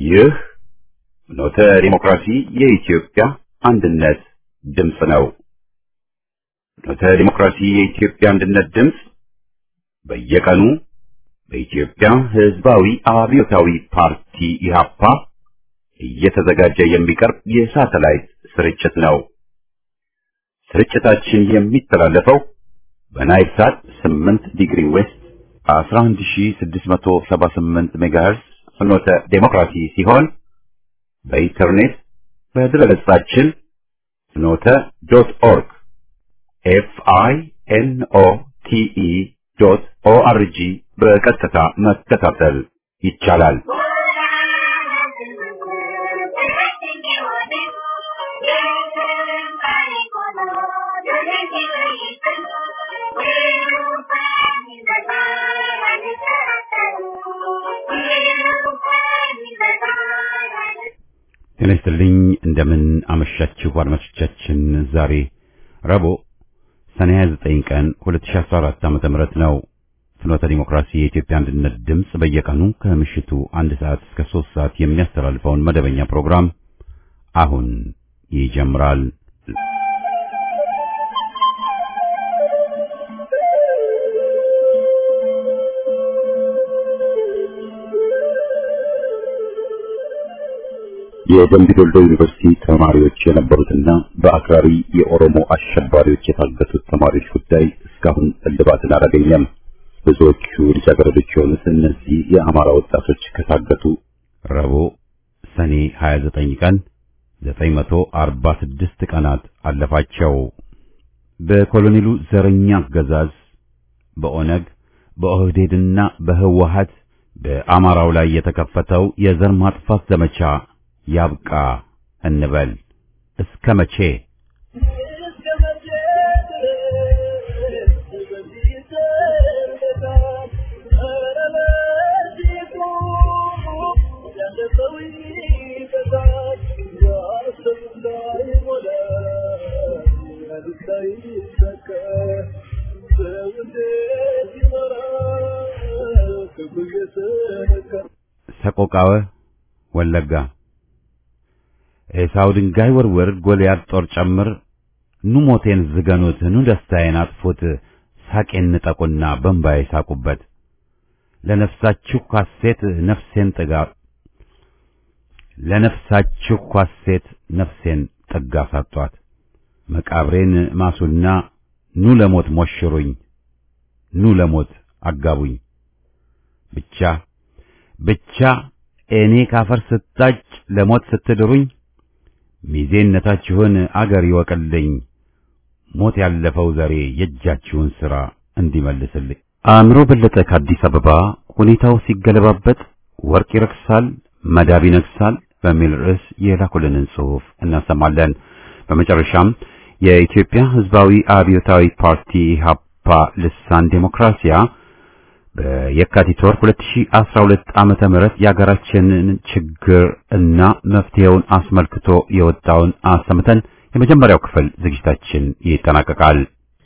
ይህ ኖተ ዲሞክራሲ የኢትዮጵያ አንድነት ድምፅ ነው። ኖተ ዲሞክራሲ የኢትዮጵያ አንድነት ድምፅ በየቀኑ በኢትዮጵያ ሕዝባዊ አብዮታዊ ፓርቲ ኢህአፓ እየተዘጋጀ የሚቀርብ የሳተላይት ስርጭት ነው። ስርጭታችን የሚተላለፈው በናይል ሳት 8 ዲግሪ ዌስት 11678 ሜጋሄርስ ፍኖተ ዴሞክራሲ ሲሆን በኢንተርኔት በድረገጻችን ፍኖተ ዶት ኦርግ ኤፍ አይ ኤን ኦ ቲ ኢ ዶት ኦ አር ጂ በቀጥታ መከታተል ይቻላል። ጤና ይስጥልኝ። እንደምን አመሻችሁ አድማጮቻችን። ዛሬ ረቡዕ ሰኔ 29 ቀን 2014 ዓ.ም ነው። ፍኖተ ዲሞክራሲ የኢትዮጵያ አንድነት ድምፅ በየቀኑ ከምሽቱ አንድ ሰዓት እስከ ሶስት ሰዓት የሚያስተላልፈውን መደበኛ ፕሮግራም አሁን ይጀምራል። የደምቢ ዶልዶ ዩኒቨርሲቲ ተማሪዎች የነበሩትና በአክራሪ የኦሮሞ አሸባሪዎች የታገቱት ተማሪዎች ጉዳይ እስካሁን እልባትን አላገኘም። ብዙዎቹ ልጃገረዶች የሆኑት እነዚህ የአማራ ወጣቶች ከታገቱ ረቡዕ ሰኔ 29 ቀን 946 ቀናት አለፋቸው። በኮሎኔሉ ዘረኛ አገዛዝ በኦነግ በኦህዴድና በህወሀት በአማራው ላይ የተከፈተው የዘር ማጥፋት ዘመቻ ያብቃ እንበል። እስከ መቼ? ሰቆቃወ ወለጋ ኤሳው ድንጋይ ወርውር፣ ጎልያድ ጦር ጨምር፣ ኑ ሞቴን ዝገኑት፣ ኑ ደስታዬን አጥፉት፣ ሳቄን ንጠቁና በእምባዬ ሳቁበት። ለነፍሳችሁ ኳሴት ነፍሴን ጥጋ ለነፍሳችሁ ኳሴት ነፍሴን ጥጋ ሳጧት። መቃብሬን ማሱና ኑ ለሞት ሞሽሩኝ፣ ኑ ለሞት አጋቡኝ። ብቻ ብቻ እኔ ካፈር ስታጭ ለሞት ስትድሩኝ ሚዜነታችሁን አገር ይወቅልኝ፣ ሞት ያለፈው ዘሬ የእጃችሁን ሥራ እንዲመልስልኝ። አእምሮ በለጠ ከአዲስ አበባ ሁኔታው ሲገለባበጥ ወርቅ ይረክሳል፣ መዳብ ይነግሳል በሚል ርዕስ የላኩልንን ጽሑፍ እናሰማለን። በመጨረሻም የኢትዮጵያ ሕዝባዊ አብዮታዊ ፓርቲ ኢህአፓ ልሳን ዴሞክራሲያ በየካቲት ወር 2012 ዓመተ ምህረት የሀገራችንን ችግር እና መፍትሄውን አስመልክቶ የወጣውን አሰምተን የመጀመሪያው ክፍል ዝግጅታችን ይጠናቀቃል።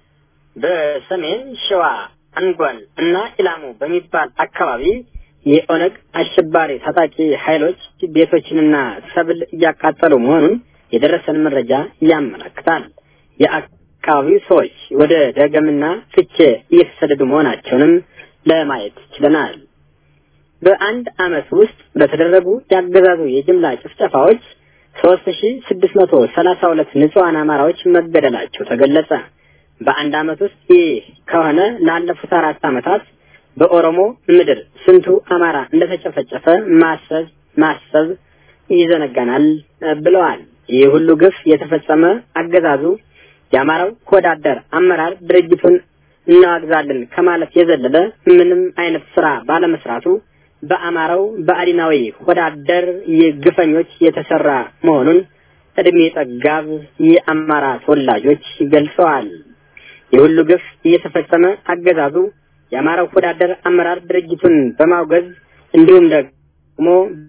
በሰሜን ሸዋ አንጎን እና ኢላሙ በሚባል አካባቢ የኦነግ አሸባሪ ታጣቂ ኃይሎች ቤቶችንና ሰብል እያቃጠሉ መሆኑን የደረሰን መረጃ ያመለክታል። የአካባቢው ሰዎች ወደ ደገምና ፍቼ እየተሰደዱ መሆናቸውንም ለማየት ችለናል። በአንድ ዓመት ውስጥ በተደረጉ ያገዛዙ የጅምላ ጭፍጨፋዎች ሶስት ሺ ስድስት መቶ ሰላሳ ሁለት ንጹሐን አማራዎች መገደላቸው ተገለጸ። በአንድ ዓመት ውስጥ ይህ ከሆነ ላለፉት አራት ዓመታት በኦሮሞ ምድር ስንቱ አማራ እንደተጨፈጨፈ ማሰብ ማሰብ ይዘነጋናል ብለዋል። ይህ ሁሉ ግፍ የተፈጸመ አገዛዙ የአማራው ወዳደር አመራር ድርጅቱን እናግዛለን ከማለት የዘለለ ምንም አይነት ስራ ባለመስራቱ በአማራው በአዲናዊ ወዳደር የግፈኞች የተሰራ መሆኑን እድሜ ጠጋብ የአማራ ተወላጆች ገልጸዋል። የሁሉ ግፍ እየተፈጸመ አገዛዙ የአማራው ወዳደር አመራር ድርጅቱን በማውገዝ እንዲሁም ደግሞ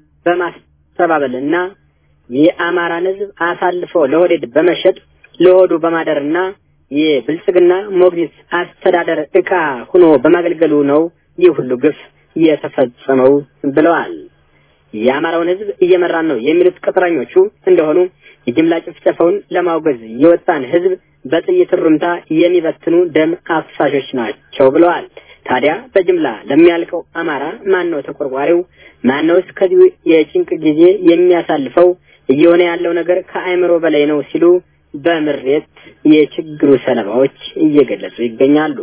በማስተባበልና የአማራን ሕዝብ አሳልፎ ለሆዴድ በመሸጥ ለሆዱ በማደርና የብልጽግና ሞግዚት አስተዳደር ዕቃ ሆኖ በማገልገሉ ነው ይህ ሁሉ ግፍ የተፈጸመው ብለዋል። የአማራውን ህዝብ እየመራን ነው የሚሉት ቅጥረኞቹ እንደሆኑ የጅምላ ጭፍጨፋውን ለማውገዝ የወጣን ህዝብ በጥይት ሩምታ የሚበትኑ ደም አፍሳሾች ናቸው ብለዋል። ታዲያ በጅምላ ለሚያልቀው አማራ ማን ነው ተቆርቋሪው? ማን ነውስ ከዚህ የጭንቅ ጊዜ የሚያሳልፈው? እየሆነ ያለው ነገር ከአእምሮ በላይ ነው ሲሉ በምሬት የችግሩ ሰለባዎች እየገለጹ ይገኛሉ።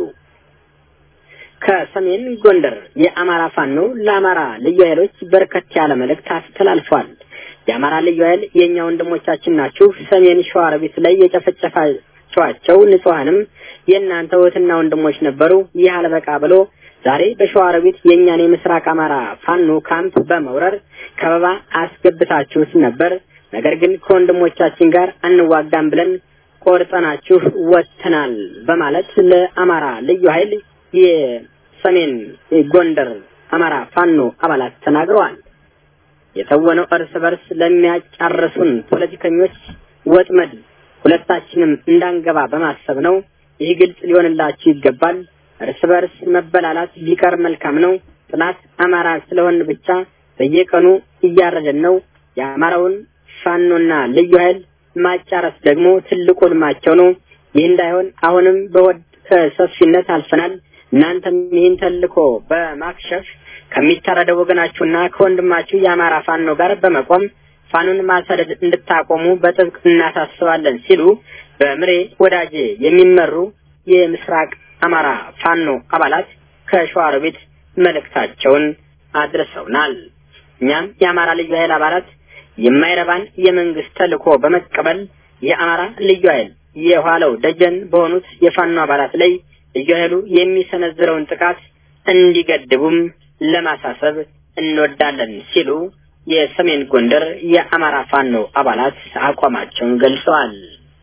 ከሰሜን ጎንደር የአማራ ፋኖ ለአማራ ልዩ ኃይሎች በርከት ያለ መልእክት አስተላልፏል። የአማራ ልዩ ኃይል የእኛ ወንድሞቻችን ናችሁ። ሰሜን ሸዋሮቢት ላይ የጨፈጨፋችኋቸው ንጹሐንም የእናንተ እህትና ወንድሞች ነበሩ። ይህ አልበቃ ብሎ ዛሬ በሸዋሮቢት የእኛን የምስራቅ አማራ ፋኖ ካምፕ በመውረር ከበባ አስገብታችሁት ነበር። ነገር ግን ከወንድሞቻችን ጋር አንዋጋም ብለን ቆርጠናችሁ ወጥተናል በማለት ለአማራ ልዩ ኃይል የሰሜን ጎንደር አማራ ፋኖ አባላት ተናግረዋል። የተወነው እርስ በርስ ለሚያጫርሱን ፖለቲከኞች ወጥመድ ሁለታችንም እንዳንገባ በማሰብ ነው። ይህ ግልጽ ሊሆንላችሁ ይገባል። እርስ በርስ መበላላት ቢቀር መልካም ነው። ጥላት አማራ ስለሆን ብቻ በየቀኑ እያረደን ነው። የአማራውን ፋኖና ልዩ ኃይል ማጫረስ ደግሞ ትልቁ ልማቸው ነው። ይህ እንዳይሆን አሁንም በወድ ሰፊነት አልፈናል። እናንተም ይህን ተልኮ በማክሸፍ ከሚታረደው ወገናችሁና ከወንድማችሁ የአማራ ፋኖ ጋር በመቆም ፋኖን ማሰደድ እንድታቆሙ በጥብቅ እናሳስባለን ሲሉ በምሬ ወዳጄ የሚመሩ የምስራቅ አማራ ፋኖ አባላት ከሸዋሮቢት መልእክታቸውን አድርሰውናል። እኛም የአማራ ልዩ ኃይል አባላት የማይረባን የመንግስት ተልኮ በመቀበል የአማራ ልዩ ኃይል የኋላው ደጀን በሆኑት የፋኖ አባላት ላይ ልዩ ኃይሉ የሚሰነዝረውን ጥቃት እንዲገድቡም ለማሳሰብ እንወዳለን ሲሉ የሰሜን ጎንደር የአማራ ፋኖ አባላት አቋማቸውን ገልጸዋል።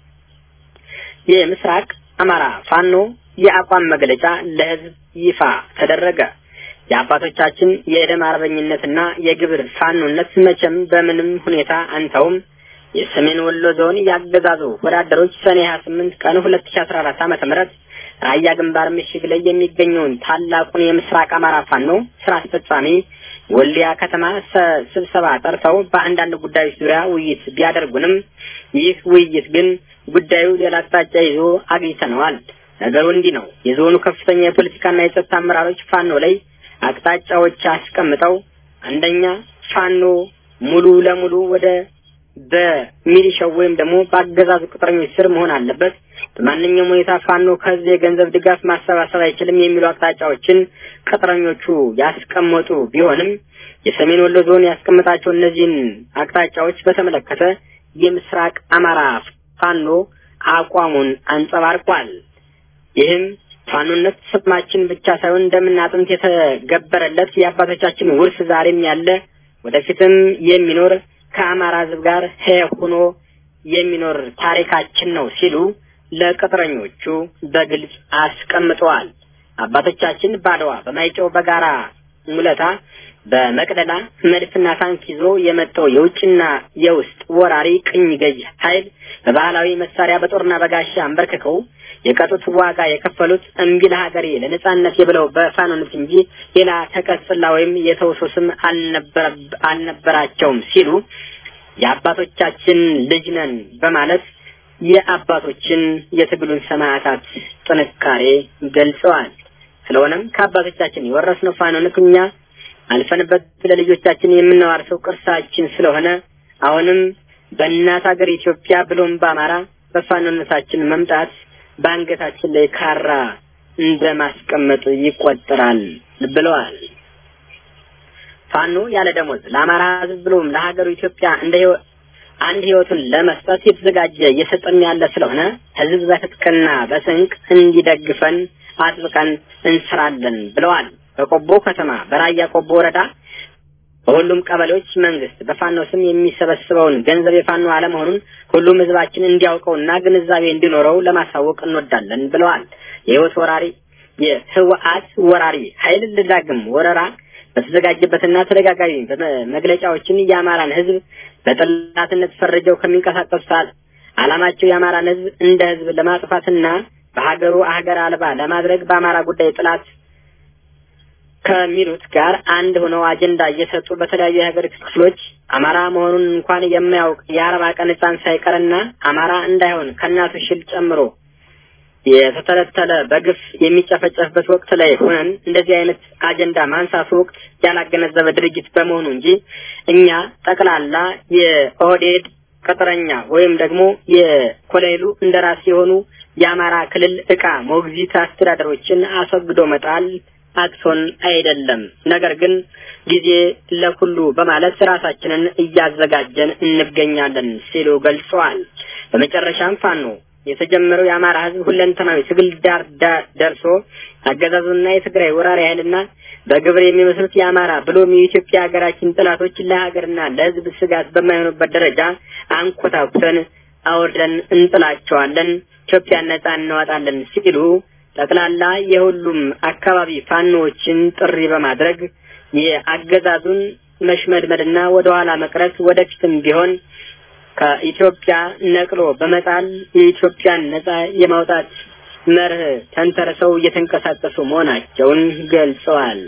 የምስራቅ አማራ ፋኖ የአቋም መግለጫ ለህዝብ ይፋ ተደረገ። የአባቶቻችን የደም አርበኝነትና የግብር ፋኖነት መቼም በምንም ሁኔታ አንተውም። የሰሜን ወሎ ዞን ያገዛዙ ወዳደሮች ሰኔ 28 ቀን 2014 ዓመተ ምህረት ራያ ግንባር ምሽግ ላይ የሚገኘውን ታላቁን የምስራቅ አማራ ፋኖ ስራ አስፈጻሚ ወልዲያ ከተማ ስብሰባ ጠርተው በአንዳንድ ጉዳዮች ዙሪያ ውይይት ቢያደርጉንም ይህ ውይይት ግን ጉዳዩ ሌላ አቅጣጫ ይዞ አግኝተነዋል። ነገሩ እንዲህ ነው። የዞኑ ከፍተኛ የፖለቲካና የጸጥታ አመራሮች ፋኖ ላይ አቅጣጫዎች አስቀምጠው አንደኛ ፋኖ ሙሉ ለሙሉ ወደ በሚሊሻው ወይም ደግሞ በአገዛዙ ቅጥረኞች ስር መሆን አለበት። በማንኛውም ሁኔታ ፋኖ ከዚህ የገንዘብ ድጋፍ ማሰባሰብ አይችልም የሚሉ አቅጣጫዎችን ቅጥረኞቹ ያስቀመጡ ቢሆንም የሰሜን ወሎ ዞን ያስቀመጣቸው እነዚህን አቅጣጫዎች በተመለከተ የምስራቅ አማራ ፋኖ አቋሙን አንጸባርቋል። ይህም ፋኖነት ስማችን ብቻ ሳይሆን እንደምና አጥንት የተገበረለት የአባቶቻችን ውርስ ዛሬም ያለ ወደፊትም የሚኖር ከአማራ ሕዝብ ጋር ሕያው ሆኖ የሚኖር ታሪካችን ነው ሲሉ ለቅጥረኞቹ በግልጽ አስቀምጠዋል። አባቶቻችን ባድዋ፣ በማይጨው በጋራ ሙለታ፣ በመቅደላ መድፍና ታንክ ይዞ የመጣው የውጭና የውስጥ ወራሪ ቅኝ ገዥ ኃይል በባህላዊ መሳሪያ በጦርና በጋሻ አንበርክከው የቀጡት ዋጋ የከፈሉት እምቢ ለሀገሬ ለነጻነት የብለው በፋኖነት እንጂ ሌላ ተቀጽላ ወይም የተውሶ ስም አልነበራቸውም ሲሉ የአባቶቻችን ልጅ ነን በማለት የአባቶችን የትግሉን ሰማዕታት ጥንካሬ ገልጸዋል። ስለሆነም ከአባቶቻችን የወረስነው ፋኖነት እኛ አልፈንበት ለልጆቻችን የምናዋርሰው ቅርሳችን ስለሆነ አሁንም በእናት ሀገር ኢትዮጵያ ብሎም በአማራ በፋኖነታችን መምጣት በአንገታችን ላይ ካራ እንደማስቀመጥ ይቆጠራል ብለዋል። ፋኖ ያለ ደሞዝ ለአማራ ሕዝብ ብሎም ለሀገሩ ኢትዮጵያ እንደ አንድ ህይወቱን ለመስጠት የተዘጋጀ እየሰጠን ያለ ስለሆነ ህዝብ በትጥቅና በስንቅ እንዲደግፈን አጥብቀን እንስራለን ብለዋል። በቆቦ ከተማ በራያ ቆቦ ወረዳ በሁሉም ቀበሌዎች መንግስት በፋኖ ስም የሚሰበስበውን ገንዘብ የፋኖ አለመሆኑን ሁሉም ህዝባችን እንዲያውቀውና ግንዛቤ እንዲኖረው ለማሳወቅ እንወዳለን ብለዋል። የህይወት ወራሪ የህወሓት ወራሪ ኃይል ለዳግም ወረራ በተዘጋጀበትና ተደጋጋሚ መግለጫዎችን የአማራን ህዝብ በጠላትነት ፈርጀው ከሚንቀሳቀሱት አላማቸው የአማራን ህዝብ እንደ ህዝብ ለማጥፋትና በሀገሩ ሀገር አልባ ለማድረግ በአማራ ጉዳይ ጥላት ከሚሉት ጋር አንድ ሆነው አጀንዳ እየሰጡ በተለያዩ የሀገሪቱ ክፍሎች አማራ መሆኑን እንኳን የማያውቅ የአርባ ቀን ሕፃን ሳይቀርና አማራ እንዳይሆን ከእናቱ ሽል ጨምሮ የተተለተለ በግፍ የሚጨፈጨፍበት ወቅት ላይ ሆነን እንደዚህ አይነት አጀንዳ ማንሳቱ ወቅት ያላገነዘበ ድርጊት በመሆኑ እንጂ እኛ ጠቅላላ የኦህዴድ ቅጥረኛ ወይም ደግሞ የኮሎኔሉ እንደራሴ የሆኑ የአማራ ክልል እቃ ሞግዚት አስተዳደሮችን አስወግዶ መጣል አቅቶን አይደለም። ነገር ግን ጊዜ ለሁሉ በማለት ራሳችንን እያዘጋጀን እንገኛለን ሲሉ ገልጸዋል። በመጨረሻም ፋኖ የተጀመረው የአማራ ሕዝብ ሁለንተናዊ ትግል ዳር ደርሶ አገዛዙና የትግራይ ወራሪ ኃይልና በግብር የሚመስሉት የአማራ ብሎም የኢትዮጵያ ሀገራችን ጥላቶች ለሀገርና ለሕዝብ ስጋት በማይሆኑበት ደረጃ አንኮታኩተን አውርደን እንጥላቸዋለን፣ ኢትዮጵያን ነጻ እናወጣለን ሲሉ ጠቅላላ የሁሉም አካባቢ ፋኖዎችን ጥሪ በማድረግ የአገዛዙን መሽመድመድና ወደኋላ መቅረት ወደፊትም ቢሆን ከኢትዮጵያ ነቅሎ በመጣል የኢትዮጵያን ነጻ የማውጣት መርህ ተንተርሰው እየተንቀሳቀሱ መሆናቸውን ገልጸዋል።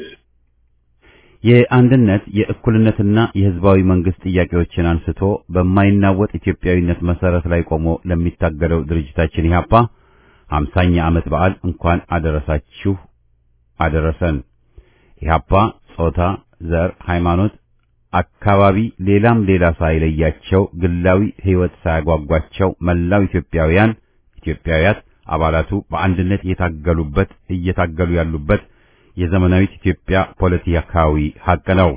የአንድነት የእኩልነትና የህዝባዊ መንግስት ጥያቄዎችን አንስቶ በማይናወጥ ኢትዮጵያዊነት መሰረት ላይ ቆሞ ለሚታገለው ድርጅታችን ኢህአፓ ሀምሳኛ ዓመት በዓል እንኳን አደረሳችሁ አደረሰን። ኢህአፓ ጾታ፣ ዘር፣ ሃይማኖት፣ አካባቢ ሌላም ሌላ ሳይለያቸው ግላዊ ህይወት ሳያጓጓቸው መላው ኢትዮጵያውያን ኢትዮጵያውያት አባላቱ በአንድነት የታገሉበት እየታገሉ ያሉበት የዘመናዊት ኢትዮጵያ ፖለቲካዊ ሀቅ ነው።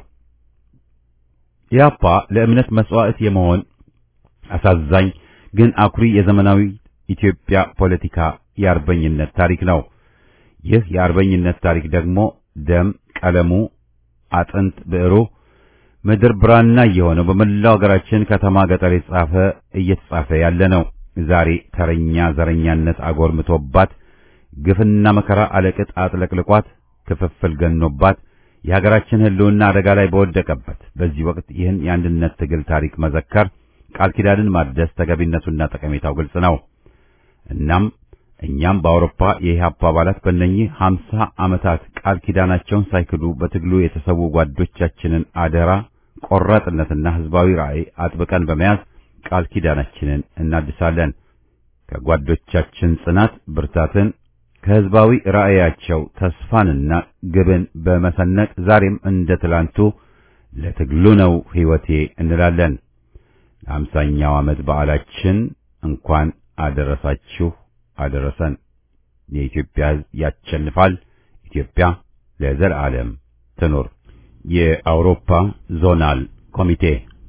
ኢህአፓ ለእምነት መስዋዕት የመሆን አሳዛኝ ግን አኩሪ የዘመናዊ ኢትዮጵያ ፖለቲካ የአርበኝነት ታሪክ ነው። ይህ የአርበኝነት ታሪክ ደግሞ ደም ቀለሙ፣ አጥንት ብዕሩ፣ ምድር ብራና እየሆነው በመላው ሀገራችን ከተማ ገጠር የተጻፈ እየተጻፈ ያለ ነው። ዛሬ ተረኛ ዘረኛነት አጎርምቶባት ግፍና መከራ አለቅጥ አጥለቅልቋት ክፍፍል ገኖባት የሀገራችን ህልውና አደጋ ላይ በወደቀበት በዚህ ወቅት ይህን የአንድነት ትግል ታሪክ መዘከር ቃል ኪዳንን ማደስ ተገቢነቱና ጠቀሜታው ግልጽ ነው። እናም እኛም በአውሮፓ የኢህአፓ አባላት በእነኚህ ሀምሳ ዓመታት ቃል ኪዳናቸውን ሳይክዱ በትግሉ የተሰዉ ጓዶቻችንን አደራ ቆራጥነትና ህዝባዊ ራዕይ አጥብቀን በመያዝ ቃል ኪዳናችንን እናድሳለን። ከጓዶቻችን ጽናት ብርታትን ከህዝባዊ ራዕያቸው ተስፋንና ግብን በመሰነቅ ዛሬም እንደ ትላንቱ ለትግሉ ነው ሕይወቴ እንላለን። ለአምሳኛው ዓመት በዓላችን እንኳን አደረሳችሁ አደረሰን። የኢትዮጵያ ሕዝብ ያሸንፋል። ኢትዮጵያ ለዘላለም ትኑር። የአውሮፓ ዞናል ኮሚቴ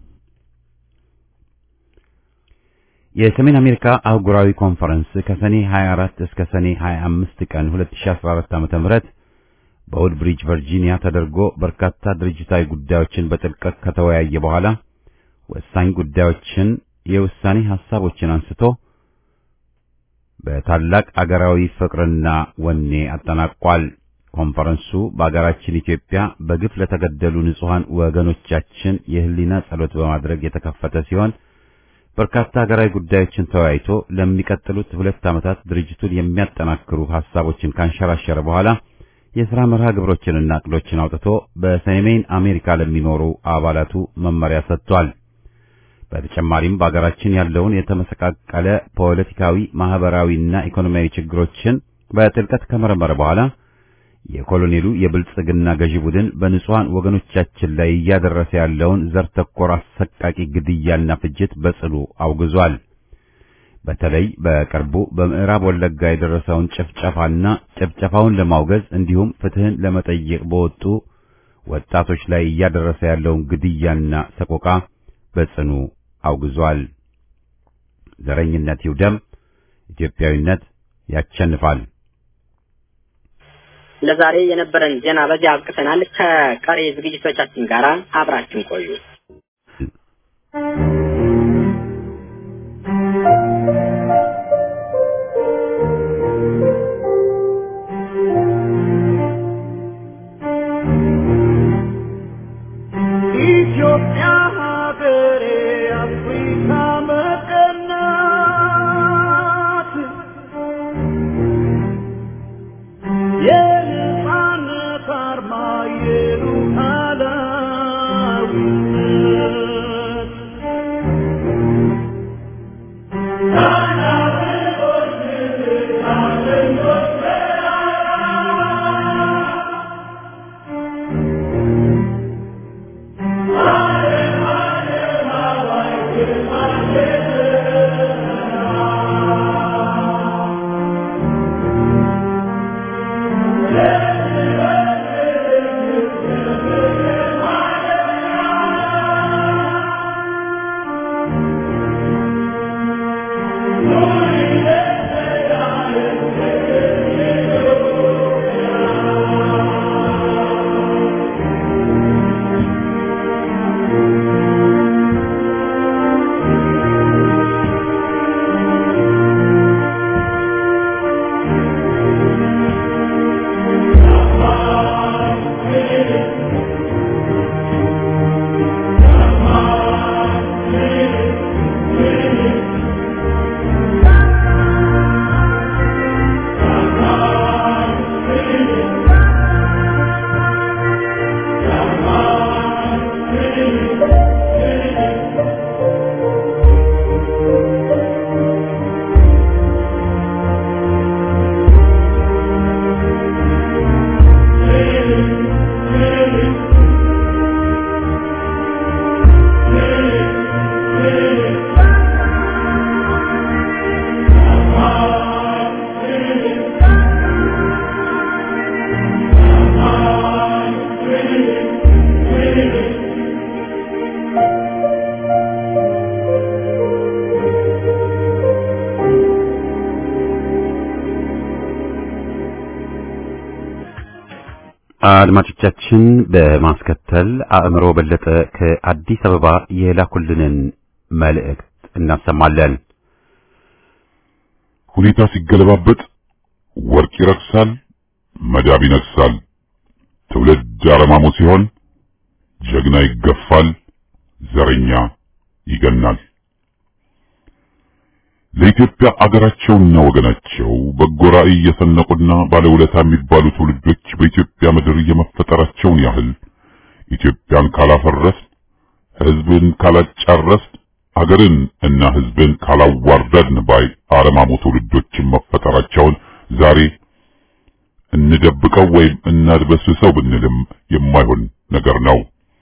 የሰሜን አሜሪካ አህጉራዊ ኮንፈረንስ ከሰኔ 24 እስከ ሰኔ 25 ቀን 2014 ዓ.ም በውድ ብሪጅ ቨርጂኒያ ተደርጎ በርካታ ድርጅታዊ ጉዳዮችን በጥልቀት ከተወያየ በኋላ ወሳኝ ጉዳዮችን የውሳኔ ሐሳቦችን አንስቶ በታላቅ አገራዊ ፍቅርና ወኔ አጠናቋል። ኮንፈረንሱ በአገራችን ኢትዮጵያ በግፍ ለተገደሉ ንጹሐን ወገኖቻችን የህሊና ጸሎት በማድረግ የተከፈተ ሲሆን በርካታ ሀገራዊ ጉዳዮችን ተወያይቶ ለሚቀጥሉት ሁለት ዓመታት ድርጅቱን የሚያጠናክሩ ሐሳቦችን ካንሸራሸረ በኋላ የሥራ መርሃ ግብሮችንና ዕቅዶችን አውጥቶ በሰሜን አሜሪካ ለሚኖሩ አባላቱ መመሪያ ሰጥቷል። በተጨማሪም በአገራችን ያለውን የተመሰቃቀለ ፖለቲካዊ፣ ማህበራዊና ኢኮኖሚያዊ ችግሮችን በጥልቀት ከመረመረ በኋላ የኮሎኔሉ የብልጽግና ገዢ ቡድን በንጹሐን ወገኖቻችን ላይ እያደረሰ ያለውን ዘር ተኮር አሰቃቂ ግድያና ፍጅት በጽኑ አውግዟል። በተለይ በቅርቡ በምዕራብ ወለጋ የደረሰውን ጭፍጨፋና ጭፍጨፋውን ለማውገዝ እንዲሁም ፍትህን ለመጠየቅ በወጡ ወጣቶች ላይ እያደረሰ ያለውን ግድያና ሰቆቃ በጽኑ አውግዟል። ዘረኝነት ይውደም፣ ኢትዮጵያዊነት ያሸንፋል። ለዛሬ የነበረን ዜና በዚህ አብቅተናል። ከቀሪ ዝግጅቶቻችን ጋር አብራችን ቆዩ። ኢትዮጵያ ሀገሬ አፍሪካ መቀናት የነጻነት አርማ አድማጮቻችን በማስከተል አእምሮ በለጠ ከአዲስ አበባ የላኩልንን መልእክት እናሰማለን። ሁኔታ ሲገለባበጥ ወርቅ ይረክሳል፣ መዳብ ይነግሳል። ትውልድ አረማሞ ሲሆን ጀግና ይገፋል፣ ዘረኛ ይገናል። ለኢትዮጵያ አገራቸውና ወገናቸው በጎ ራዕይ የሰነቁና ባለውለታ የሚባሉ ትውልዶች በኢትዮጵያ ምድር የመፈጠራቸውን ያህል ኢትዮጵያን ካላፈረስ፣ ሕዝብን ካላጫረስ፣ አገርን እና ሕዝብን ካላዋረድን ባይ አረማሞ ትውልዶችን መፈጠራቸውን ዛሬ እንደብቀው ወይም እናድበስብሰው ብንልም የማይሆን ነገር ነው።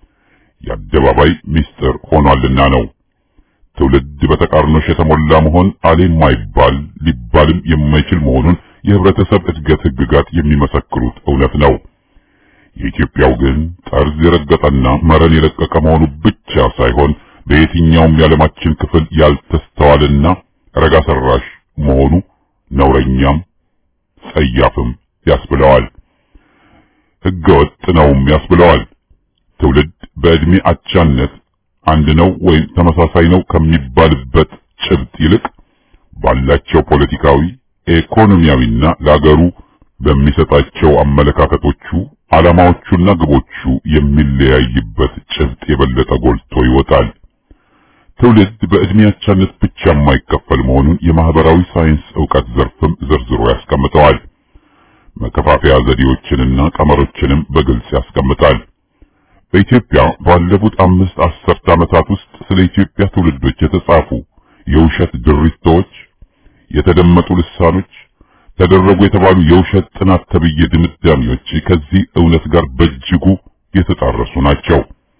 የአደባባይ ምስጢር ሆኗልና ነው። ትውልድ በተቃርኖሽ የተሞላ መሆን አሌ የማይባል ሊባልም የማይችል መሆኑን የህብረተሰብ እድገት ህግጋት የሚመሰክሩት እውነት ነው። የኢትዮጵያው ግን ጠርዝ የረገጠና መረን የለቀቀ መሆኑ ብቻ ሳይሆን በየትኛውም የዓለማችን ክፍል ያልተስተዋልና ረጋ ሰራሽ መሆኑ ነውረኛም ጸያፍም ያስብለዋል። ህገወጥ ነውም ያስብለዋል። ትውልድ በዕድሜ አቻነት አንድ ነው ወይም ተመሳሳይ ነው ከሚባልበት ጭብጥ ይልቅ ባላቸው ፖለቲካዊ፣ ኢኮኖሚያዊና ለአገሩ በሚሰጣቸው አመለካከቶቹ ዓላማዎቹና ግቦቹ የሚለያይበት ጭብጥ የበለጠ ጎልቶ ይወጣል። ትውልድ በዕድሜ አቻነት ብቻ የማይከፈል መሆኑን የማህበራዊ ሳይንስ ዕውቀት ዘርፍም ዘርዝሮ ያስቀምጠዋል። መከፋፈያ ዘዴዎችንና ቀመሮችንም በግልጽ ያስቀምጣል። በኢትዮጵያ ባለፉት አምስት አስርት ዓመታት ውስጥ ስለ ኢትዮጵያ ትውልዶች የተጻፉ የውሸት ድሪቶች፣ የተደመጡ ልሳኖች፣ ተደረጉ የተባሉ የውሸት ጥናት ተብዬ ድምዳሜዎች ከዚህ እውነት ጋር በእጅጉ የተጣረሱ ናቸው።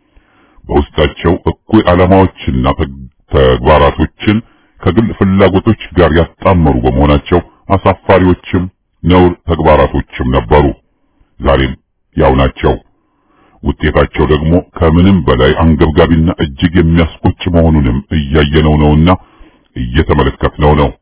በውስጣቸው እኩይ ዓላማዎችና ተግባራቶችን ከግል ፍላጎቶች ጋር ያጣመሩ በመሆናቸው አሳፋሪዎችም ነውር ተግባራቶችም ነበሩ። ዛሬም ያው ናቸው። ውጤታቸው ደግሞ ከምንም በላይ አንገብጋቢና እጅግ የሚያስቆጭ መሆኑንም እያየነው ነውና እየተመለከትነው ነው።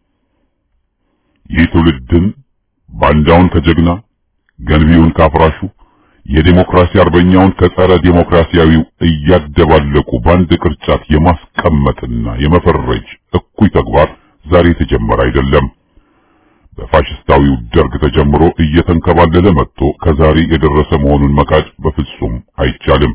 ይህ ትውልድን ባንዳውን ከጀግና ገንቢውን ካፍራሹ የዴሞክራሲ አርበኛውን ከጸረ ዴሞክራሲያዊው እያደባለቁ በአንድ ቅርጫት የማስቀመጥና የመፈረጅ እኩይ ተግባር ዛሬ የተጀመረ አይደለም። በፋሽስታዊው ደርግ ተጀምሮ እየተንከባለለ መጥቶ ከዛሬ የደረሰ መሆኑን መካድ በፍጹም አይቻልም።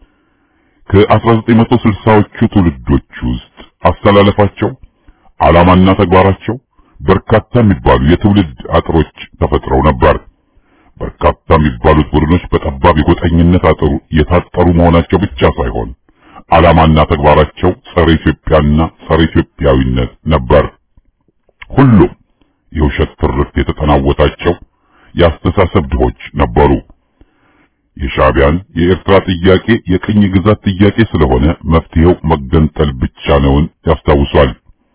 ከ1960ዎቹ ትውልዶች ውስጥ አስተላለፋቸው፣ ዓላማና ተግባራቸው በርካታ የሚባሉ የትውልድ አጥሮች ተፈጥረው ነበር። በርካታ የሚባሉት ቡድኖች በጠባብ የጎጠኝነት አጥሩ የታጠሩ መሆናቸው ብቻ ሳይሆን ዓላማና ተግባራቸው ጸረ ኢትዮጵያና ጸረ ኢትዮጵያዊነት ነበር። ሁሉም የውሸት ትርክት የተጠናወታቸው የአስተሳሰብ ድሆች ነበሩ። የሻዕቢያን የኤርትራ ጥያቄ የቅኝ ግዛት ጥያቄ ስለሆነ መፍትሄው መገንጠል ብቻ ነውን ያስታውሷል።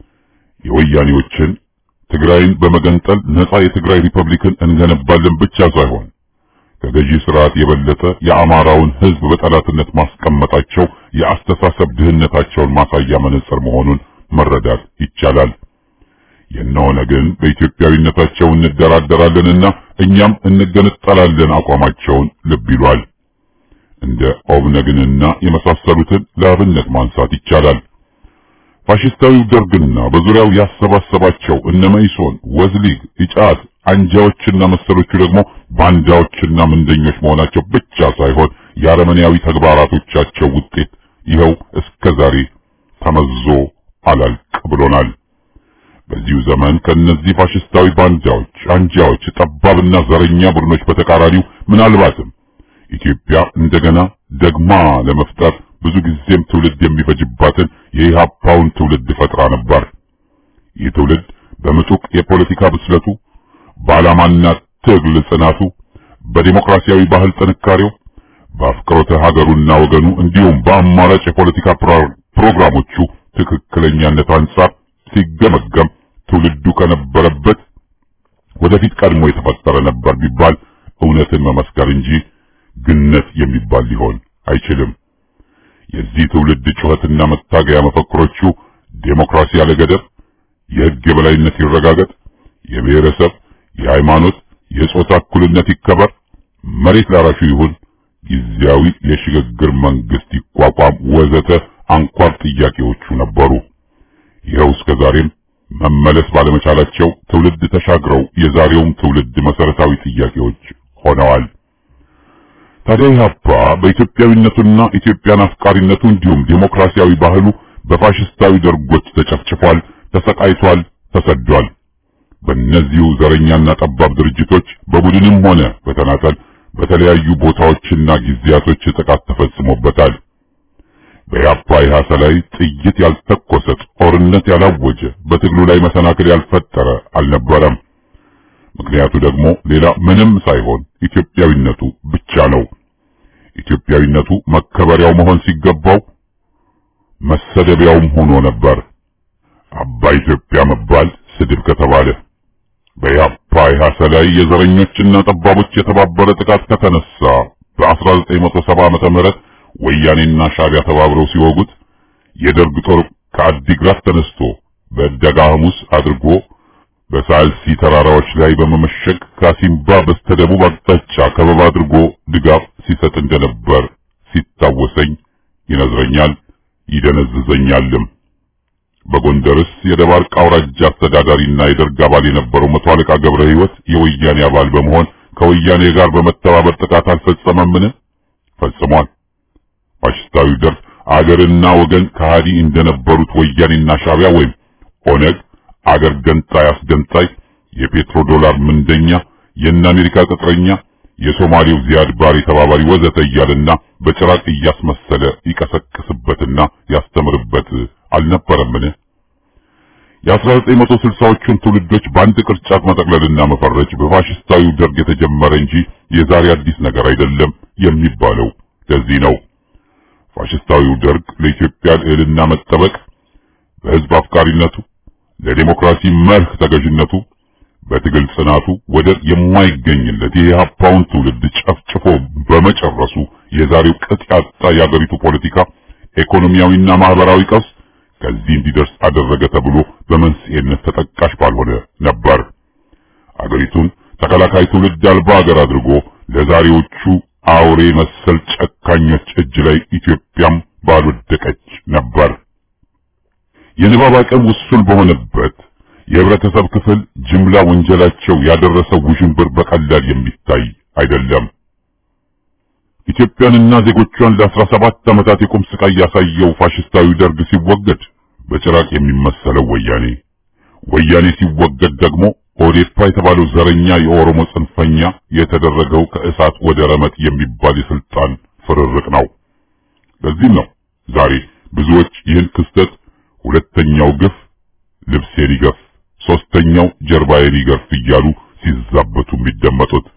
የወያኔዎችን ትግራይን በመገንጠል ነፃ የትግራይ ሪፐብሊክን እንገነባለን ብቻ ሳይሆን ከገዢ ስርዓት የበለጠ የአማራውን ሕዝብ በጠላትነት ማስቀመጣቸው የአስተሳሰብ ድህነታቸውን ማሳያ መነጽር መሆኑን መረዳት ይቻላል። የነሆነ ግን በኢትዮጵያዊነታቸው እንደራደራለንና እኛም እንገነጠላለን አቋማቸውን ልብ ይሏል። እንደ ኦብነግንና የመሳሰሉትን ለአብነት ማንሳት ይቻላል። ፋሽስታዊው ደርግና በዙሪያው ያሰባሰባቸው እነ መኢሶን፣ ወዝሊግ፣ ኢጫት አንጃዎችና መሰሎቹ ደግሞ ባንዳዎችና ምንደኞች መሆናቸው ብቻ ሳይሆን የአረመኔያዊ ተግባራቶቻቸው ውጤት ይኸው እስከ ዛሬ ተመዞ አላልቅ ብሎናል። በዚሁ ዘመን ከእነዚህ ፋሽስታዊ ባንዳዎች፣ አንጃዎች፣ ጠባብና ዘረኛ ቡድኖች በተቃራኒው ምናልባትም ኢትዮጵያ እንደገና ደግማ ለመፍጠር ብዙ ጊዜም ትውልድ የሚፈጅባትን የኢህአፓውን ትውልድ ፈጥራ ነበር። ይህ ትውልድ በምጡቅ የፖለቲካ ብስለቱ፣ በዓላማና ትግል ጽናቱ፣ በዲሞክራሲያዊ ባህል ጥንካሬው፣ በአፍቅሮተ ሀገሩና ወገኑ እንዲሁም በአማራጭ የፖለቲካ ፕሮግራሞቹ ትክክለኛነት አንጻር ሲገመገም ትውልዱ ከነበረበት ወደፊት ቀድሞ የተፈጠረ ነበር ቢባል እውነትን መመስከር እንጂ ግነት የሚባል ሊሆን አይችልም። የዚህ ትውልድ ጩኸትና መታገያ መፈክሮቹ ዴሞክራሲ ያለ ገደብ፣ የሕግ የበላይነት ይረጋገጥ፣ የብሔረሰብ፣ የሃይማኖት፣ የጾታ እኩልነት ይከበር፣ መሬት ላራሹ ይሁን፣ ጊዜያዊ የሽግግር መንግስት ይቋቋም ወዘተ አንኳር ጥያቄዎቹ ነበሩ። ይኸው እስከ ዛሬም መመለስ ባለመቻላቸው ትውልድ ተሻግረው የዛሬውም ትውልድ መሰረታዊ ጥያቄዎች ሆነዋል። ታዲያ ኢህአፓ በኢትዮጵያዊነቱና ኢትዮጵያን አፍቃሪነቱ እንዲሁም ዴሞክራሲያዊ ባህሉ በፋሽስታዊ ደርጎች ተጨፍጭፏል፣ ተሰቃይቷል፣ ተሰዷል። በእነዚሁ ዘረኛና ጠባብ ድርጅቶች በቡድንም ሆነ በተናጠል በተለያዩ ቦታዎችና ጊዜያቶች ጥቃት ተፈጽሞበታል። በኢህአፓ ኢህአሰ ላይ ጥይት ያልተኮሰ ጦርነት ያላወጀ በትግሉ ላይ መሰናክል ያልፈጠረ አልነበረም። ምክንያቱ ደግሞ ሌላ ምንም ሳይሆን ኢትዮጵያዊነቱ ብቻ ነው። ኢትዮጵያዊነቱ መከበሪያው መሆን ሲገባው መሰደቢያውም ሆኖ ነበር። አባ ኢትዮጵያ መባል ስድብ ከተባለ በኢህአፓ ኢህአሰ ላይ የዘረኞችና ጠባቦች የተባበረ ጥቃት ከተነሳ በ1970 ዓመተ ምህረት ወያኔና ሻዕቢያ ተባብረው ሲወጉት የደርግ ጦር ከአዲግራት ተነስቶ በደጋ ሐሙስ አድርጎ በሳልሲ ተራራዎች ላይ በመመሸግ ካሲምባ በስተደቡብ አቅጣጫ ከበባ አድርጎ ድጋፍ ሲሰጥ እንደነበር ሲታወሰኝ ይነዝረኛል፣ ይደነዝዘኛልም። በጎንደርስ የደባርቅ አውራጃ አስተዳዳሪና የደርግ አባል የነበረው መቶ አለቃ ገብረ ሕይወት የወያኔ አባል በመሆን ከወያኔ ጋር በመተባበር ጥቃት አልፈጸመምን? ፈጽሟል። ፋሽስታዊ ደርግ አገርና ወገን ከሃዲ እንደነበሩት ወያኔና ሻዕቢያ ወይም ኦነግ አገር ገንጣይ አስገንጣይ፣ የፔትሮ ዶላር ምንደኛ፣ የእነ አሜሪካ ቅጥረኛ፣ የሶማሌው ዚያድ ባሬ ተባባሪ ወዘተ እያለና በጭራቅ እያስመሰለ ይቀሰቅስበትና ያስተምርበት አልነበረምን? የ1960ዎቹን ትውልዶች በአንድ ቅርጫት መጠቅለልና መፈረጅ በፋሽስታዊው ደርግ የተጀመረ እንጂ የዛሬ አዲስ ነገር አይደለም የሚባለው ለዚህ ነው። ፋሽስታዊው ደርግ ለኢትዮጵያ ልዕልና መጠበቅ በሕዝብ አፍቃሪነቱ ለዲሞክራሲ መርህ ተገዥነቱ በትግል ጽናቱ ወደር የማይገኝለት የኢህአፓውን ትውልድ ጨፍጭፎ በመጨረሱ የዛሬው ቅጥ ያጣ የአገሪቱ ፖለቲካ፣ ኢኮኖሚያዊና ማህበራዊ ቀውስ ከዚህ እንዲደርስ አደረገ ተብሎ በመንስኤነት ተጠቃሽ ባልሆነ ነበር። አገሪቱን ተከላካይ ትውልድ አልባ አገር አድርጎ ለዛሬዎቹ አውሬ መሰል ጨካኞች እጅ ላይ ኢትዮጵያም ባልወደቀች ነበር። የንባብ አቅም ውሱን በሆነበት የህብረተሰብ ክፍል ጅምላ ወንጀላቸው ያደረሰው ውዥንብር በቀላል የሚታይ አይደለም። ኢትዮጵያንና ዜጎቿን ለአስራ ሰባት ዓመታት የቁም ስቃይ ያሳየው ፋሽስታዊ ደርግ ሲወገድ በጭራቅ የሚመሰለው ወያኔ፣ ወያኔ ሲወገድ ደግሞ ኦዴፓ የተባለው ዘረኛ የኦሮሞ ጽንፈኛ የተደረገው ከእሳት ወደ ረመጥ የሚባል የስልጣን ፍርርቅ ነው። ለዚህም ነው ዛሬ ብዙዎች ይህን ክስተት ሁለተኛው ግፍ ልብሴን ይገፍ፣ ሶስተኛው ጀርባዬን ይገርፍ እያሉ ሲዛበቱ የሚደመጡት።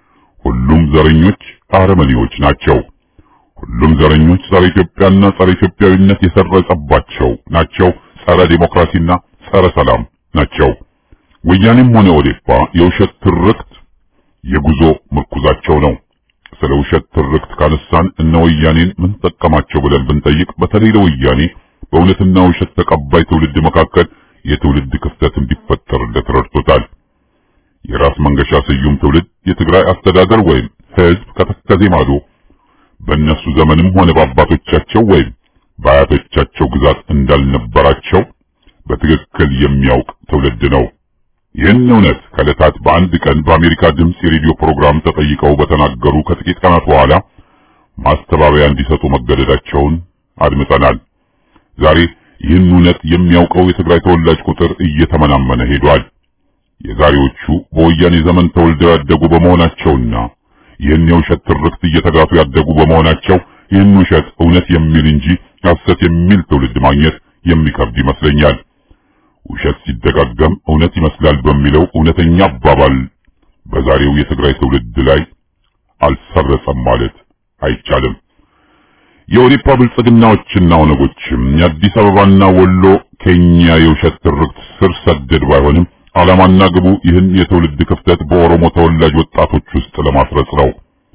ሁሉም ዘረኞች አረመኔዎች ናቸው። ሁሉም ዘረኞች ጸረ ኢትዮጵያና ጸረ ኢትዮጵያዊነት የሰረጸባቸው ናቸው። ጸረ ዴሞክራሲና ጸረ ሰላም ናቸው። ወያኔም ሆነ ኦዴፓ የውሸት ትርክት የጉዞ ምርኩዛቸው ነው። ስለ ውሸት ትርክት ካነሳን እነ ወያኔን ምን ጠቀማቸው ብለን ብንጠይቅ በተለይ ለወያኔ በእውነትና ውሸት ተቀባይ ትውልድ መካከል የትውልድ ክፍተት እንዲፈጠርለት ረድቶታል። የራስ መንገሻ ስዩም ትውልድ የትግራይ አስተዳደር ወይም ህዝብ ከተከዜ ማዶ በእነሱ ዘመንም ሆነ በአባቶቻቸው ወይም በአያቶቻቸው ግዛት እንዳልነበራቸው በትክክል የሚያውቅ ትውልድ ነው። ይህን እውነት ከዕለታት በአንድ ቀን በአሜሪካ ድምፅ የሬዲዮ ፕሮግራም ተጠይቀው በተናገሩ ከጥቂት ቀናት በኋላ ማስተባበያ እንዲሰጡ መገደዳቸውን አድምጠናል። ዛሬ ይህን እውነት የሚያውቀው የትግራይ ተወላጅ ቁጥር እየተመናመነ ሄዷል። የዛሬዎቹ በወያኔ ዘመን ተወልደው ያደጉ በመሆናቸውና ይህን የውሸት ትርክት እየተጋቱ ያደጉ በመሆናቸው ይህን ውሸት እውነት የሚል እንጂ ሐሰት የሚል ትውልድ ማግኘት የሚከብድ ይመስለኛል። ውሸት ሲደጋገም እውነት ይመስላል በሚለው እውነተኛ አባባል በዛሬው የትግራይ ትውልድ ላይ አልሰረጸም ማለት አይቻልም። የኦዴፓ ብልጽግናዎችና ኦነጎችም የአዲስ አበባና ወሎ ከኛ የውሸት ትርክት ስር ሰደድ ባይሆንም ዓላማና ግቡ ይህን የትውልድ ክፍተት በኦሮሞ ተወላጅ ወጣቶች ውስጥ ለማስረጽ ነው።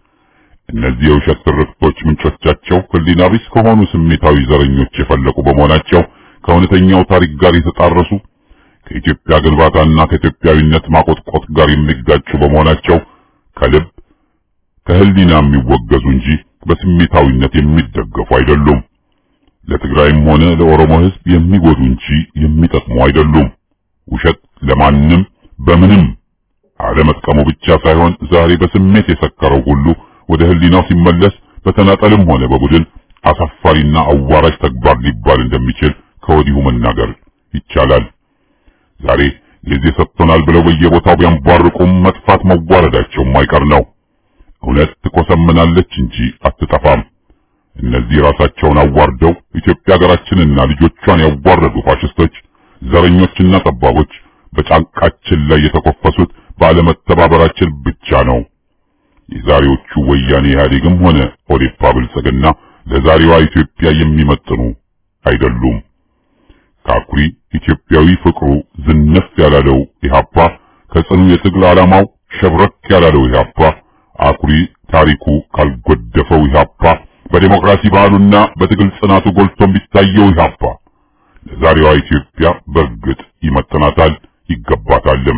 እነዚህ የውሸት ትርክቶች ምንጮቻቸው ሕሊና ቢስ ከሆኑ ስሜታዊ ዘረኞች የፈለቁ በመሆናቸው ከእውነተኛው ታሪክ ጋር የተጣረሱ ከኢትዮጵያ ግንባታና ከኢትዮጵያዊነት ማቆጥቆጥ ጋር የሚጋጩ በመሆናቸው ከልብ ከህሊና የሚወገዙ እንጂ በስሜታዊነት የሚደገፉ አይደሉም። ለትግራይም ሆነ ለኦሮሞ ህዝብ የሚጎዱ እንጂ የሚጠቅሙ አይደሉም። ውሸት ለማንም በምንም አለመጥቀሙ ብቻ ሳይሆን ዛሬ በስሜት የሰከረው ሁሉ ወደ ህሊናው ሲመለስ በተናጠልም ሆነ በቡድን አሳፋሪና አዋራጅ ተግባር ሊባል እንደሚችል ከወዲሁ መናገር ይቻላል። ዛሬ ጊዜ ሰጥቶናል ብለው በየቦታው ቢያንቧርቁም መጥፋት መዋረዳቸው ማይቀር ነው። እውነት ትኮሰምናለች እንጂ አትጠፋም። እነዚህ ራሳቸውን አዋርደው ኢትዮጵያ ሀገራችንና ልጆቿን ያዋረዱ ፋሽስቶች፣ ዘረኞችና ጠባቦች በጫንቃችን ላይ የተኮፈሱት ባለመተባበራችን ብቻ ነው። የዛሬዎቹ ወያኔ ኢህአዴግም ሆነ ኦዴፓ ብልጽግና ለዛሬዋ ኢትዮጵያ የሚመጥኑ አይደሉም። ከአኩሪ ኢትዮጵያዊ ፍቅሩ ዝነፍ ያላለው ኢህአፓ ከጽኑ የትግል ዓላማው ሸብረክ ያላለው ኢህአፓ አኩሪ ታሪኩ ካልጎደፈው ኢህአፓ በዴሞክራሲ ባህሉና በትግል ጽናቱ ጎልቶ የሚታየው ኢህአፓ ለዛሬዋ ኢትዮጵያ በእርግጥ ይመጥናታል ይገባታልም።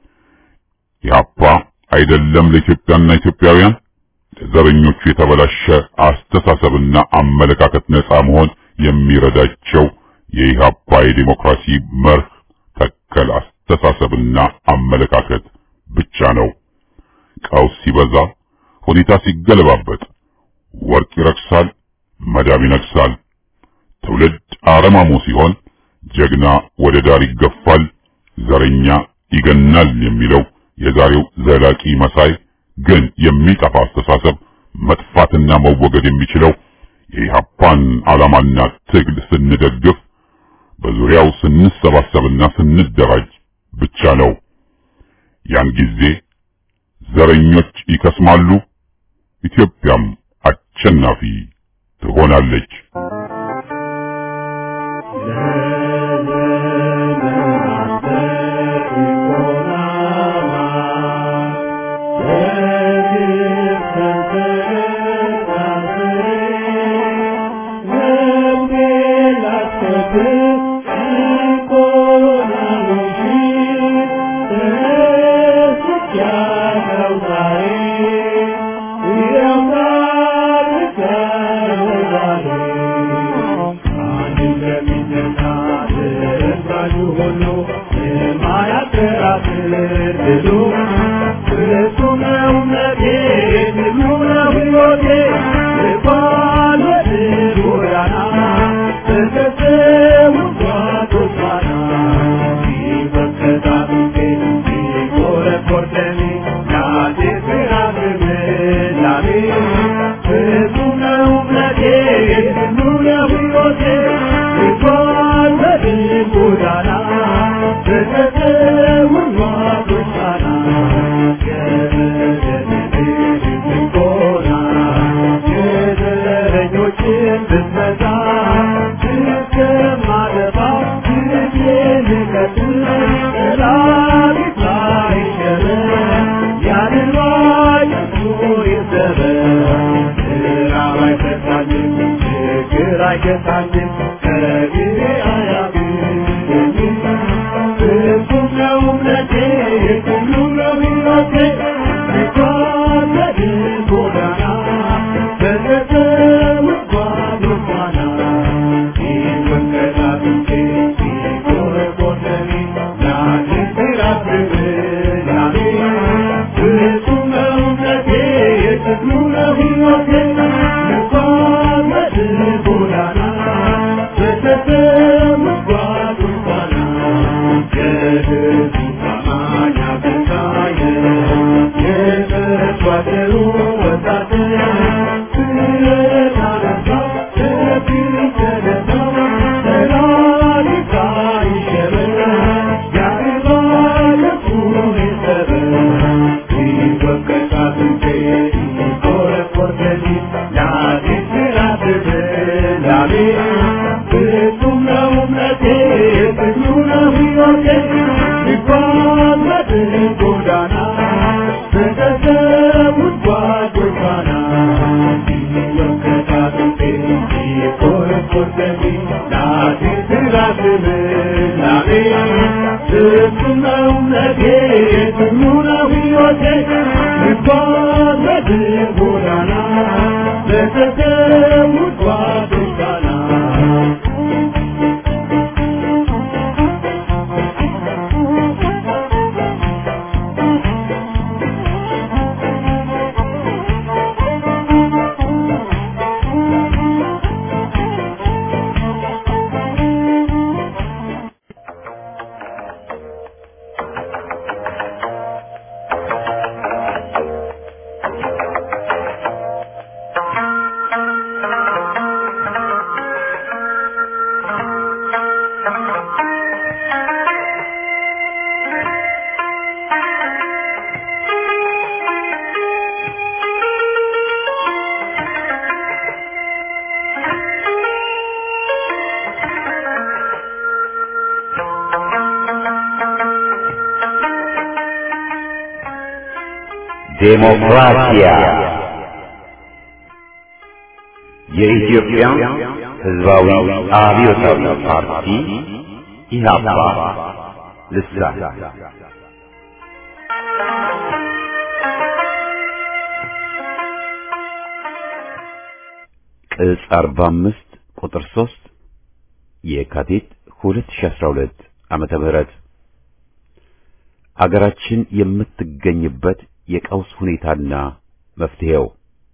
ኢህአፓ አይደለም ለኢትዮጵያና ኢትዮጵያውያን ለዘረኞቹ የተበላሸ አስተሳሰብና አመለካከት ነፃ መሆን የሚረዳቸው የኢህአፓ የዴሞክራሲ መርህ ተከል አስተሳሰብና አመለካከት ብቻ ነው። ቀውስ ሲበዛ፣ ሁኔታ ሲገለባበጥ፣ ወርቅ ይረክሳል፣ መዳብ ይነግሳል። ትውልድ አረማሞ ሲሆን ጀግና ወደ ዳር ይገፋል፣ ዘረኛ ይገናል የሚለው የዛሬው ዘላቂ መሳይ ግን የሚጠፋ አስተሳሰብ መጥፋትና መወገድ የሚችለው የኢህአፓን ዓላማና ትግል ስንደግፍ በዙሪያው ስንሰባሰብና ስንደራጅ ብቻ ነው። ያን ጊዜ ዘረኞች ይከስማሉ፣ ኢትዮጵያም አሸናፊ ትሆናለች። Thank you. ዴሞክራሲያ የኢትዮጵያ ሕዝባዊ አብዮታዊ ፓርቲ ኢህአፓ ልሳን ቅጽ 45 ቁጥር 3 የካቲት 2012 ዓመተ ምህረት አገራችን የምትገኝበት የቀውስ ሁኔታና መፍትሄው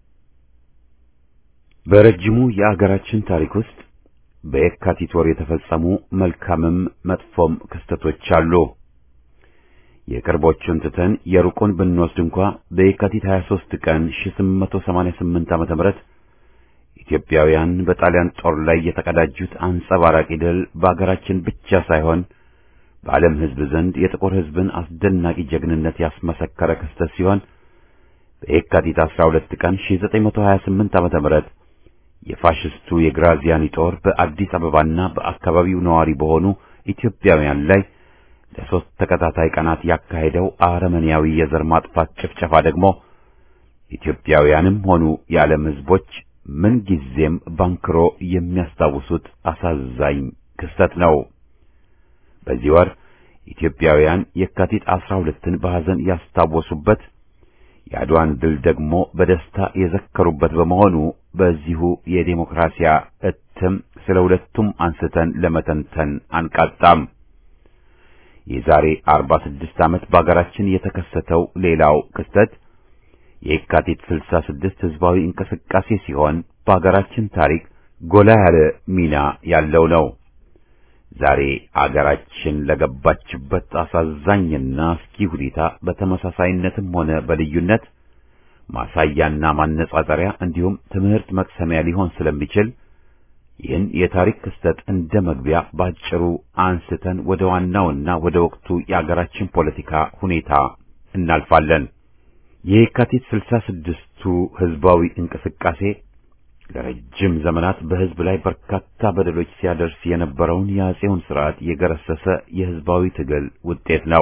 በረጅሙ የአገራችን ታሪክ ውስጥ በየካቲት ወር የተፈጸሙ መልካምም መጥፎም ክስተቶች አሉ። የቅርቦቹን ትተን የሩቁን ብንወስድ እንኳ በየካቲት 23 ቀን 1888 ዓመተ ምህረት ኢትዮጵያውያን በጣሊያን ጦር ላይ የተቀዳጁት አንጸባራቂ ድል በአገራችን ብቻ ሳይሆን በዓለም ሕዝብ ዘንድ የጥቁር ሕዝብን አስደናቂ ጀግንነት ያስመሰከረ ክስተት ሲሆን በየካቲት 12 ቀን 1928 ዓመተ ምህረት የፋሽስቱ የግራዚያኒ ጦር በአዲስ አበባና በአካባቢው ነዋሪ በሆኑ ኢትዮጵያውያን ላይ ለሶስት ተከታታይ ቀናት ያካሄደው አረመኔያዊ የዘር ማጥፋት ጭፍጨፋ ደግሞ ኢትዮጵያውያንም ሆኑ የዓለም ሕዝቦች ምንጊዜም ባንክሮ የሚያስታውሱት አሳዛኝ ክስተት ነው። በዚህ ወር ኢትዮጵያውያን የካቲት አስራ ሁለትን በሐዘን ያስታወሱበት የአድዋን ድል ደግሞ በደስታ የዘከሩበት በመሆኑ በዚሁ የዴሞክራሲያ እትም ስለ ሁለቱም አንስተን ለመተንተን አንቃጣም። የዛሬ 46 ዓመት በአገራችን የተከሰተው ሌላው ክስተት የካቲት 66 ህዝባዊ እንቅስቃሴ ሲሆን በአገራችን ታሪክ ጎላ ያለ ሚና ያለው ነው። ዛሬ አገራችን ለገባችበት አሳዛኝና አስኪ ሁኔታ በተመሳሳይነትም ሆነ በልዩነት ማሳያና ማነጻጸሪያ እንዲሁም ትምህርት መቅሰሚያ ሊሆን ስለሚችል ይህን የታሪክ ክስተት እንደ መግቢያ ባጭሩ አንስተን ወደ ዋናውና ወደ ወቅቱ የአገራችን ፖለቲካ ሁኔታ እናልፋለን። የካቲት ስልሳ ስድስቱ ህዝባዊ እንቅስቃሴ ለረጅም ዘመናት በህዝብ ላይ በርካታ በደሎች ሲያደርስ የነበረውን የአጼውን ስርዓት የገረሰሰ የህዝባዊ ትግል ውጤት ነው።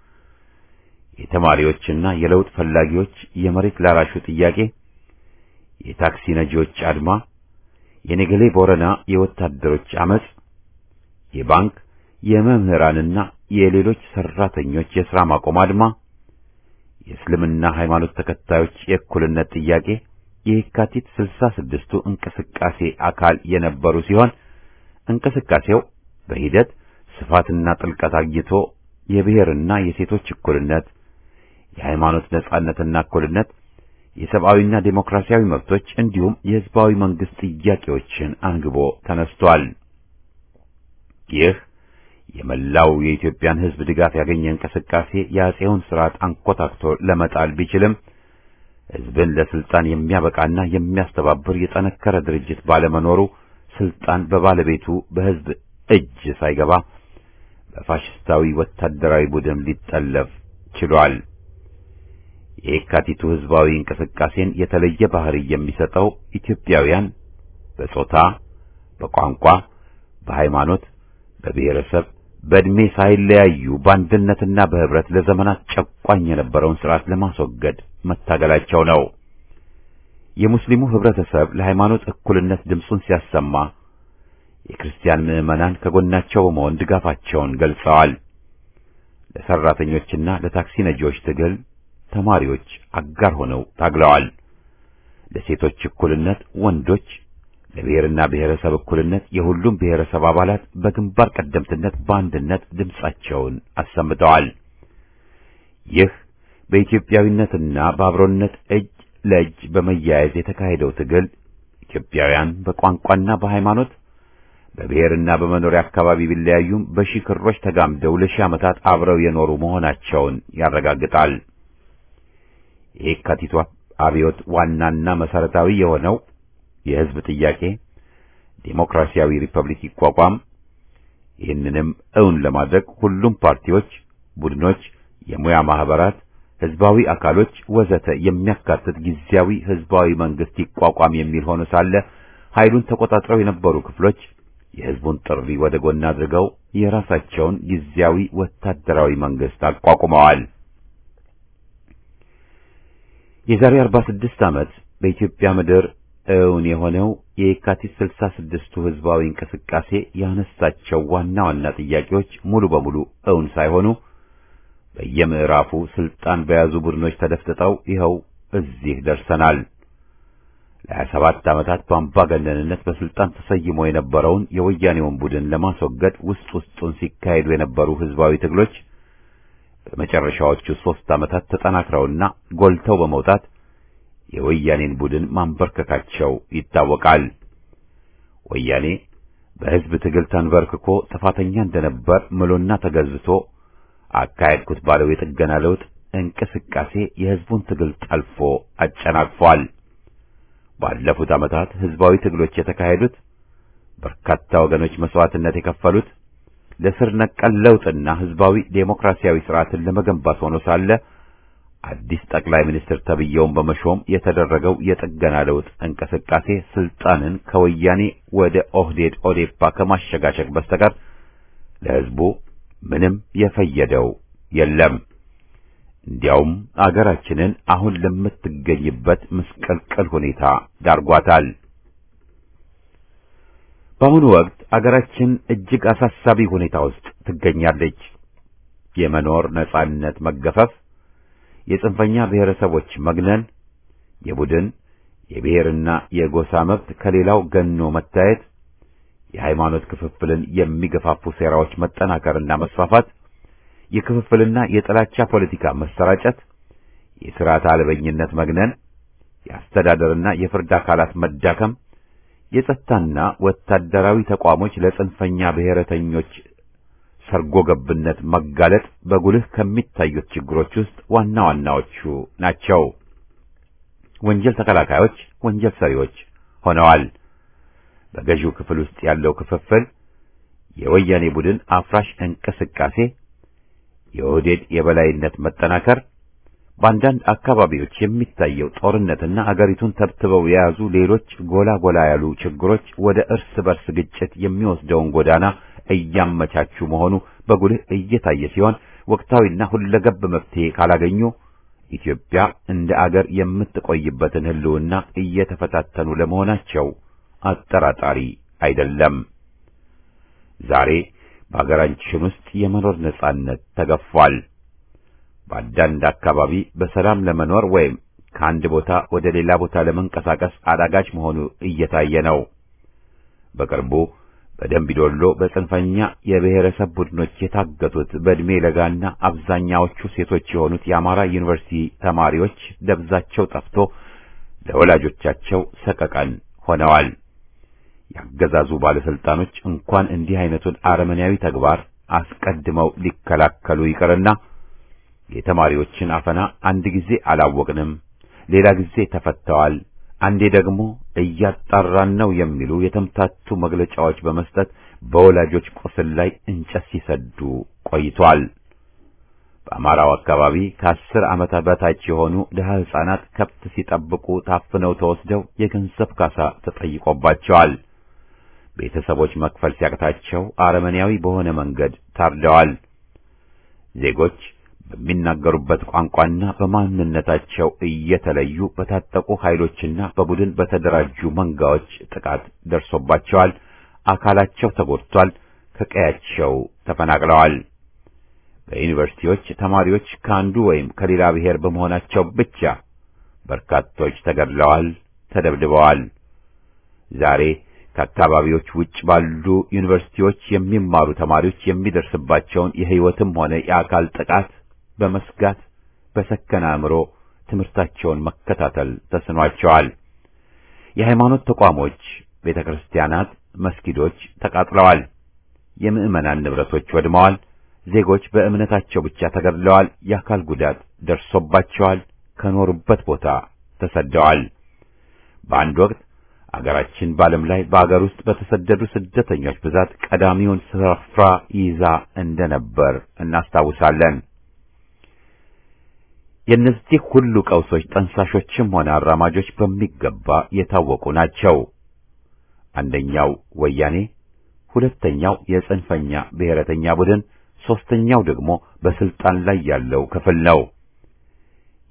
የተማሪዎችና የለውጥ ፈላጊዎች የመሬት ላራሹ ጥያቄ፣ የታክሲ ነጂዎች አድማ፣ የነገሌ ቦረና የወታደሮች አመጽ፣ የባንክ የመምህራንና የሌሎች ሰራተኞች የሥራ ማቆም አድማ፣ የእስልምና ሃይማኖት ተከታዮች የእኩልነት ጥያቄ የካቲት ስልሳ ስድስቱ እንቅስቃሴ አካል የነበሩ ሲሆን እንቅስቃሴው በሂደት ስፋትና ጥልቀት አግኝቶ የብሔርና የሴቶች እኩልነት፣ የሃይማኖት ነጻነትና እኩልነት፣ የሰብአዊና ዴሞክራሲያዊ መብቶች እንዲሁም የህዝባዊ መንግስት ጥያቄዎችን አንግቦ ተነስቷል። ይህ የመላው የኢትዮጵያን ህዝብ ድጋፍ ያገኘ እንቅስቃሴ የአጼውን ስርዓት አንኮታክቶ ለመጣል ቢችልም ህዝብን ለስልጣን የሚያበቃና የሚያስተባብር የጠነከረ ድርጅት ባለመኖሩ ስልጣን በባለቤቱ በህዝብ እጅ ሳይገባ በፋሽስታዊ ወታደራዊ ቡድን ሊጠለፍ ችሏል። የየካቲቱ ህዝባዊ እንቅስቃሴን የተለየ ባህሪ የሚሰጠው ኢትዮጵያውያን በጾታ፣ በቋንቋ፣ በሃይማኖት፣ በብሔረሰብ፣ በዕድሜ ሳይለያዩ በአንድነትና በህብረት ለዘመናት ጨቋኝ የነበረውን ስርዓት ለማስወገድ መታገላቸው ነው። የሙስሊሙ ህብረተሰብ ለሃይማኖት እኩልነት ድምፁን ሲያሰማ የክርስቲያን ምዕመናን ከጎናቸው በመሆን ድጋፋቸውን ገልጸዋል። ለሰራተኞችና ለታክሲ ነጂዎች ትግል ተማሪዎች አጋር ሆነው ታግለዋል። ለሴቶች እኩልነት ወንዶች፣ ለብሔርና ብሔረሰብ እኩልነት የሁሉም ብሔረሰብ አባላት በግንባር ቀደምትነት በአንድነት ድምፃቸውን አሰምተዋል። ይህ በኢትዮጵያዊነትና በአብሮነት እጅ ለእጅ በመያያዝ የተካሄደው ትግል ኢትዮጵያውያን በቋንቋና በሃይማኖት በብሔርና በመኖሪያ አካባቢ ቢለያዩም በሺህ ክሮች ተጋምደው ለሺህ ዓመታት አብረው የኖሩ መሆናቸውን ያረጋግጣል። የየካቲቱ አብዮት ዋናና መሰረታዊ የሆነው የህዝብ ጥያቄ ዴሞክራሲያዊ ሪፐብሊክ ይቋቋም፣ ይህንንም እውን ለማድረግ ሁሉም ፓርቲዎች፣ ቡድኖች፣ የሙያ ማህበራት ህዝባዊ አካሎች ወዘተ የሚያካትት ጊዜያዊ ህዝባዊ መንግስት ይቋቋም የሚል ሆኖ ሳለ ኃይሉን ተቆጣጥረው የነበሩ ክፍሎች የህዝቡን ጥሪ ወደ ጎን አድርገው የራሳቸውን ጊዜያዊ ወታደራዊ መንግስት አቋቁመዋል። የዛሬ 46 ዓመት በኢትዮጵያ ምድር እውን የሆነው የየካቲት 66ቱ ህዝባዊ እንቅስቃሴ ያነሳቸው ዋና ዋና ጥያቄዎች ሙሉ በሙሉ እውን ሳይሆኑ በየምዕራፉ ስልጣን በያዙ ቡድኖች ተደፍጥጠው ይኸው እዚህ ደርሰናል። ለሀያ ሰባት ዓመታት በአምባገነንነት በስልጣን ተሰይሞ የነበረውን የወያኔውን ቡድን ለማስወገድ ውስጥ ውስጡን ሲካሄዱ የነበሩ ህዝባዊ ትግሎች በመጨረሻዎቹ ሦስት ዓመታት ተጠናክረውና ጎልተው በመውጣት የወያኔን ቡድን ማንበርከካቸው ይታወቃል። ወያኔ በህዝብ ትግል ተንበርክኮ ጥፋተኛ እንደነበር ምሎና ተገዝቶ አካሄድኩት ባለው የጥገና ለውጥ እንቅስቃሴ የህዝቡን ትግል ጠልፎ አጨናቅፏል። ባለፉት ዓመታት ህዝባዊ ትግሎች የተካሄዱት በርካታ ወገኖች መስዋዕትነት የከፈሉት ለስር ነቀል ለውጥና ህዝባዊ ዴሞክራሲያዊ ስርዓትን ለመገንባት ሆኖ ሳለ አዲስ ጠቅላይ ሚኒስትር ተብየውን በመሾም የተደረገው የጥገና ለውጥ እንቅስቃሴ ስልጣንን ከወያኔ ወደ ኦህዴድ ኦዴፓ ከማሸጋሸግ በስተቀር ለህዝቡ ምንም የፈየደው የለም። እንዲያውም አገራችንን አሁን ለምትገኝበት ምስቅልቅል ሁኔታ ዳርጓታል። በአሁኑ ወቅት አገራችን እጅግ አሳሳቢ ሁኔታ ውስጥ ትገኛለች። የመኖር ነጻነት መገፈፍ፣ የጽንፈኛ ብሔረሰቦች መግነን፣ የቡድን የብሔርና የጎሳ መብት ከሌላው ገኖ መታየት፣ የሃይማኖት ክፍፍልን የሚገፋፉ ሴራዎች መጠናከርና መስፋፋት፣ የክፍፍልና የጥላቻ ፖለቲካ መሰራጨት፣ የሥርዓት አልበኝነት መግነን፣ የአስተዳደርና የፍርድ አካላት መዳከም፣ የጸጥታና ወታደራዊ ተቋሞች ለጽንፈኛ ብሔረተኞች ሰርጎ ገብነት መጋለጥ በጉልህ ከሚታዩት ችግሮች ውስጥ ዋና ዋናዎቹ ናቸው። ወንጀል ተከላካዮች ወንጀል ሰሪዎች ሆነዋል። በገዢው ክፍል ውስጥ ያለው ክፍፍል፣ የወያኔ ቡድን አፍራሽ እንቅስቃሴ፣ የኦህዴድ የበላይነት መጠናከር፣ በአንዳንድ አካባቢዎች የሚታየው ጦርነትና አገሪቱን ተብትበው የያዙ ሌሎች ጎላ ጎላ ያሉ ችግሮች ወደ እርስ በርስ ግጭት የሚወስደውን ጎዳና እያመቻቹ መሆኑ በጉልህ እየታየ ሲሆን ወቅታዊና ሁለገብ መፍትሄ ካላገኙ ኢትዮጵያ እንደ አገር የምትቆይበትን ሕልውና እየተፈታተኑ ለመሆናቸው አጠራጣሪ አይደለም። ዛሬ በአገራችን ውስጥ የመኖር ነጻነት ተገፏል። በአንዳንድ አካባቢ በሰላም ለመኖር ወይም ከአንድ ቦታ ወደ ሌላ ቦታ ለመንቀሳቀስ አዳጋች መሆኑ እየታየ ነው። በቅርቡ በደምቢዶሎ በጽንፈኛ የብሔረሰብ ቡድኖች የታገቱት በዕድሜ ለጋና አብዛኛዎቹ ሴቶች የሆኑት የአማራ ዩኒቨርሲቲ ተማሪዎች ደብዛቸው ጠፍቶ ለወላጆቻቸው ሰቀቀን ሆነዋል። ያገዛዙ ባለስልጣኖች እንኳን እንዲህ አይነቱን አረመኔያዊ ተግባር አስቀድመው ሊከላከሉ ይቅርና የተማሪዎችን አፈና አንድ ጊዜ አላወቅንም፣ ሌላ ጊዜ ተፈተዋል፣ አንዴ ደግሞ እያጣራን ነው የሚሉ የተምታቱ መግለጫዎች በመስጠት በወላጆች ቁስል ላይ እንጨት ሲሰዱ ቆይቷል። በአማራው አካባቢ ከአስር ዓመት በታች የሆኑ ድሀ ሕፃናት ከብት ሲጠብቁ ታፍነው ተወስደው የገንዘብ ካሳ ተጠይቆባቸዋል። ቤተሰቦች መክፈል ሲያቅታቸው አረመኔያዊ በሆነ መንገድ ታርደዋል። ዜጎች በሚናገሩበት ቋንቋና በማንነታቸው እየተለዩ በታጠቁ ኃይሎችና በቡድን በተደራጁ መንጋዎች ጥቃት ደርሶባቸዋል። አካላቸው ተጎድቷል። ከቀያቸው ተፈናቅለዋል። በዩኒቨርሲቲዎች ተማሪዎች ከአንዱ ወይም ከሌላ ብሔር በመሆናቸው ብቻ በርካቶች ተገድለዋል፣ ተደብድበዋል። ዛሬ ከአካባቢዎች ውጭ ባሉ ዩኒቨርሲቲዎች የሚማሩ ተማሪዎች የሚደርስባቸውን የሕይወትም ሆነ የአካል ጥቃት በመስጋት በሰከነ አእምሮ ትምህርታቸውን መከታተል ተስኗቸዋል። የሃይማኖት ተቋሞች፣ ቤተ ክርስቲያናት፣ መስጊዶች ተቃጥለዋል። የምዕመናን ንብረቶች ወድመዋል። ዜጎች በእምነታቸው ብቻ ተገድለዋል። የአካል ጉዳት ደርሶባቸዋል። ከኖሩበት ቦታ ተሰደዋል። በአንድ ወቅት አገራችን በዓለም ላይ በአገር ውስጥ በተሰደዱ ስደተኞች ብዛት ቀዳሚውን ስፍራ ይዛ እንደነበር እናስታውሳለን። የእነዚህ ሁሉ ቀውሶች ጠንሳሾችም ሆነ አራማጆች በሚገባ የታወቁ ናቸው። አንደኛው ወያኔ፣ ሁለተኛው የጽንፈኛ ብሔረተኛ ቡድን፣ ሦስተኛው ደግሞ በስልጣን ላይ ያለው ክፍል ነው።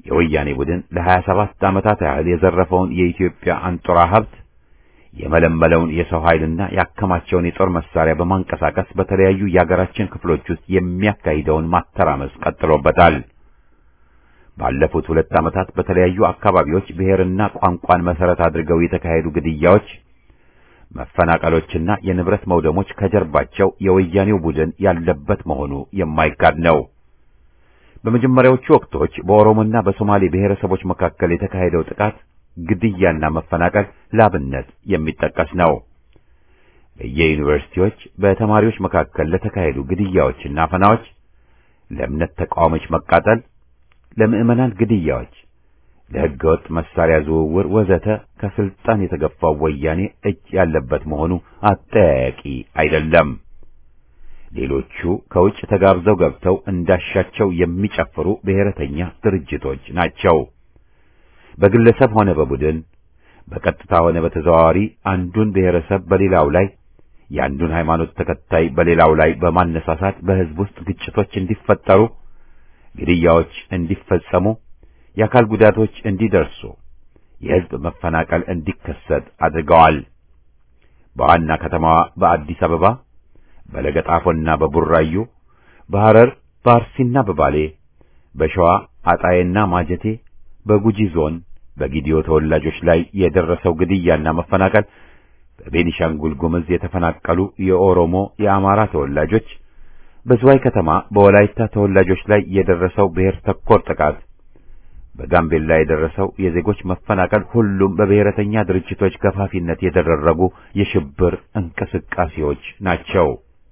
የወያኔ ቡድን ለሀያ ሰባት ዓመታት ያህል የዘረፈውን የኢትዮጵያ አንጡራ ሀብት የመለመለውን የሰው ኃይልና ያከማቸውን የጦር መሳሪያ በማንቀሳቀስ በተለያዩ የአገራችን ክፍሎች ውስጥ የሚያካሂደውን ማተራመስ ቀጥሎበታል። ባለፉት ሁለት ዓመታት በተለያዩ አካባቢዎች ብሔርና ቋንቋን መሰረት አድርገው የተካሄዱ ግድያዎች፣ መፈናቀሎችና የንብረት መውደሞች ከጀርባቸው የወያኔው ቡድን ያለበት መሆኑ የማይካድ ነው። በመጀመሪያዎቹ ወቅቶች በኦሮሞና በሶማሌ ብሔረሰቦች መካከል የተካሄደው ጥቃት ግድያና መፈናቀል ላብነት የሚጠቀስ ነው። በየዩኒቨርሲቲዎች በተማሪዎች መካከል ለተካሄዱ ግድያዎችና አፈናዎች፣ ለእምነት ተቃዋሚዎች መቃጠል፣ ለምዕመናን ግድያዎች፣ ለሕገወጥ መሳሪያ ዝውውር ወዘተ ከስልጣን የተገፋው ወያኔ እጅ ያለበት መሆኑ አጠያያቂ አይደለም። ሌሎቹ ከውጭ ተጋብዘው ገብተው እንዳሻቸው የሚጨፍሩ ብሔረተኛ ድርጅቶች ናቸው። በግለሰብ ሆነ በቡድን በቀጥታ ሆነ በተዘዋዋሪ አንዱን ብሔረሰብ በሌላው ላይ የአንዱን ሃይማኖት ተከታይ በሌላው ላይ በማነሳሳት በሕዝብ ውስጥ ግጭቶች እንዲፈጠሩ፣ ግድያዎች እንዲፈጸሙ፣ የአካል ጉዳቶች እንዲደርሱ፣ የሕዝብ መፈናቀል እንዲከሰት አድርገዋል። በዋና ከተማዋ በአዲስ አበባ፣ በለገጣፎና በቡራዩ፣ በሐረር፣ በአርሲና በባሌ፣ በሸዋ አጣዬና ማጀቴ በጉጂ ዞን በጊዲዮ ተወላጆች ላይ የደረሰው ግድያና መፈናቀል፣ በቤኒሻንጉል ጉምዝ የተፈናቀሉ የኦሮሞ የአማራ ተወላጆች፣ በዝዋይ ከተማ በወላይታ ተወላጆች ላይ የደረሰው ብሔር ተኮር ጥቃት፣ በጋምቤላ የደረሰው የዜጎች መፈናቀል ሁሉም በብሔረተኛ ድርጅቶች ገፋፊነት የተደረጉ የሽብር እንቅስቃሴዎች ናቸው።